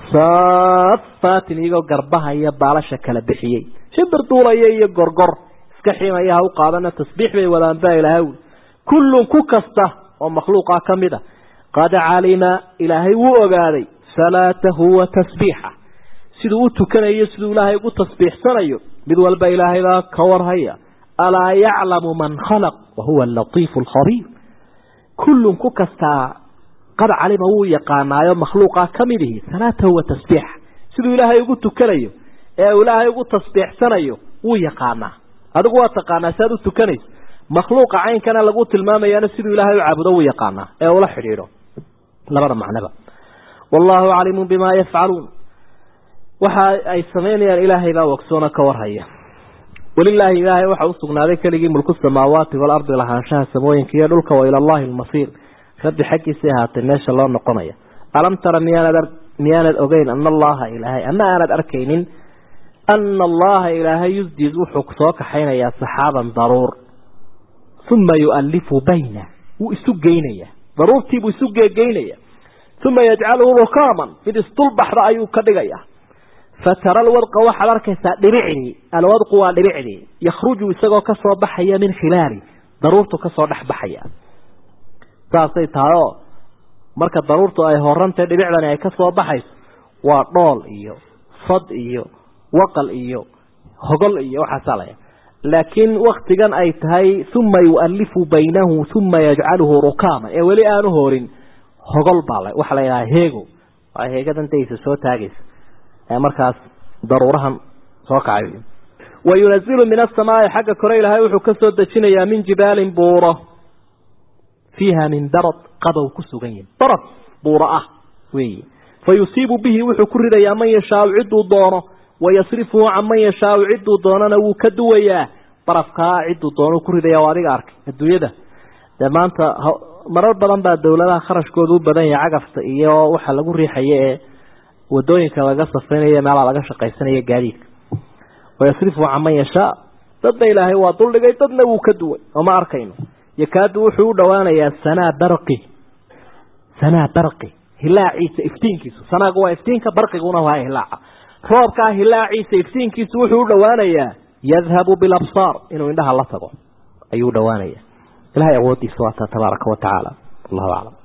B: saafaatin iyagoo garbaha iyo baalasha kala bixiyey shimbir duulaya iyo gorgor iska ximaya ha u qaadana tasbiix bay wadaan baa ilaahay ui kullun ku kasta oo makhluuqa ka mid a qad calima ilaahay wuu ogaaday salaatahu wa tasbiixa siduu u tukanayo siduu ilaahay ugu tasbiixsanayo mid walba ilaahaybaa ka warhaya alaa yaclamu man khalaq wa huwa alatiifu alkhabiir kullun ku kastaa qad calima wuu yaqaanaayo makhluuqa ka mid ihi salaatahu wa tasbiixa siduu ilaahay ugu tukanayo ee uu ilaahay ugu tasbiixsanayo wuu yaqaanaa adigu waa taqaanaa si aad u tukanayso makhluuqa caynkana lagu tilmaamayaana siduu ilaahay u caabudo wuu yaqaanaa ee ula xidhiidho labada macnoba wallaahu caliimu bimaa yafcaluun waxa ay samaynayaan ilaahay baa wogsoona ka warhaya walilaahi ilaahay waxa u sugnaaday keligii mulku samaawaati waalardi lahaanshaha samooyinka iyo dhulka wa ila allahi almasiir rabbi xaggiisay ahaatay meesha loo noqonaya alam tara miyaanad miyaanad ogeyn ana allaha ilaahay ama aanad arkaynin ana allaha ilaahay yusdiid wuxuu soo kaxaynayaa saxaaban daruur uma yualifu bayna wuu isu geynaya daruurtiibuu isu geegeynaya uma yajcaluhu rukaaman mid isdulbaxda ayuu ka dhigaya fatara alwadqa waxaad arkaysaa dhibicdii alwadqu waa dhibicdii yakhruju isagoo kasoo baxaya min khilaali daruurtu kasoo dhex baxaya saasay tahay oo marka daruurtu ay horantay dhibicdani ay kasoo baxayso waa dhool iyo fad iyo waqal iyo hogol iyo waxaasaa laya laakiin waktigan ay tahay uma yualifu baynahu uma yajcaluhu rukaaman ee weli aanu horin hogol baa waxaa la yidhaha heego waa heegadan daysa soo taagaysa ee markaas daruurahan soo kacay wayunazilu min asamaai xagga kore ilaahay wuxuu ka soo dejinayaa min jibaalin buuro fiiha min darad qabow ku sugan yihin darad buuro ah weyi fa yusiibu bihi wuxuu ku ridayaa man yashaau cidduu doono wayasrifuhu can man yashaau cidduu doonana wuu ka duwayaa barafkaa cidduu doono ku ridaya o adiga arkay adduunyada dee maanta marar badan baa dowladaha kharashkooda u badan yahay cagafta iyo waxa lagu riixaya ee wadooyinka laga safaynayo meelaa laga shaqaysanayo gaadiidka wayasrifuhu can man yashaa dadna ilaahay waa duldhigay dadna wuu ka duway oo ma arkayno yakaadu wuxuu u dhowaanayaa sanaa barqi sanaa barqi hilaaciisa iftiinkiisu sanaagu waa iftiinka barqiguna waa hilaaca roobkaa hilaaciisa iftiinkiisu wuxuu u dhowaanayaa yadhabu bilabsaar inuu indhaha la tago ayuu udhowaanaya ilahay awoodiisa waata tabaaraka wa tacaala allahu aclam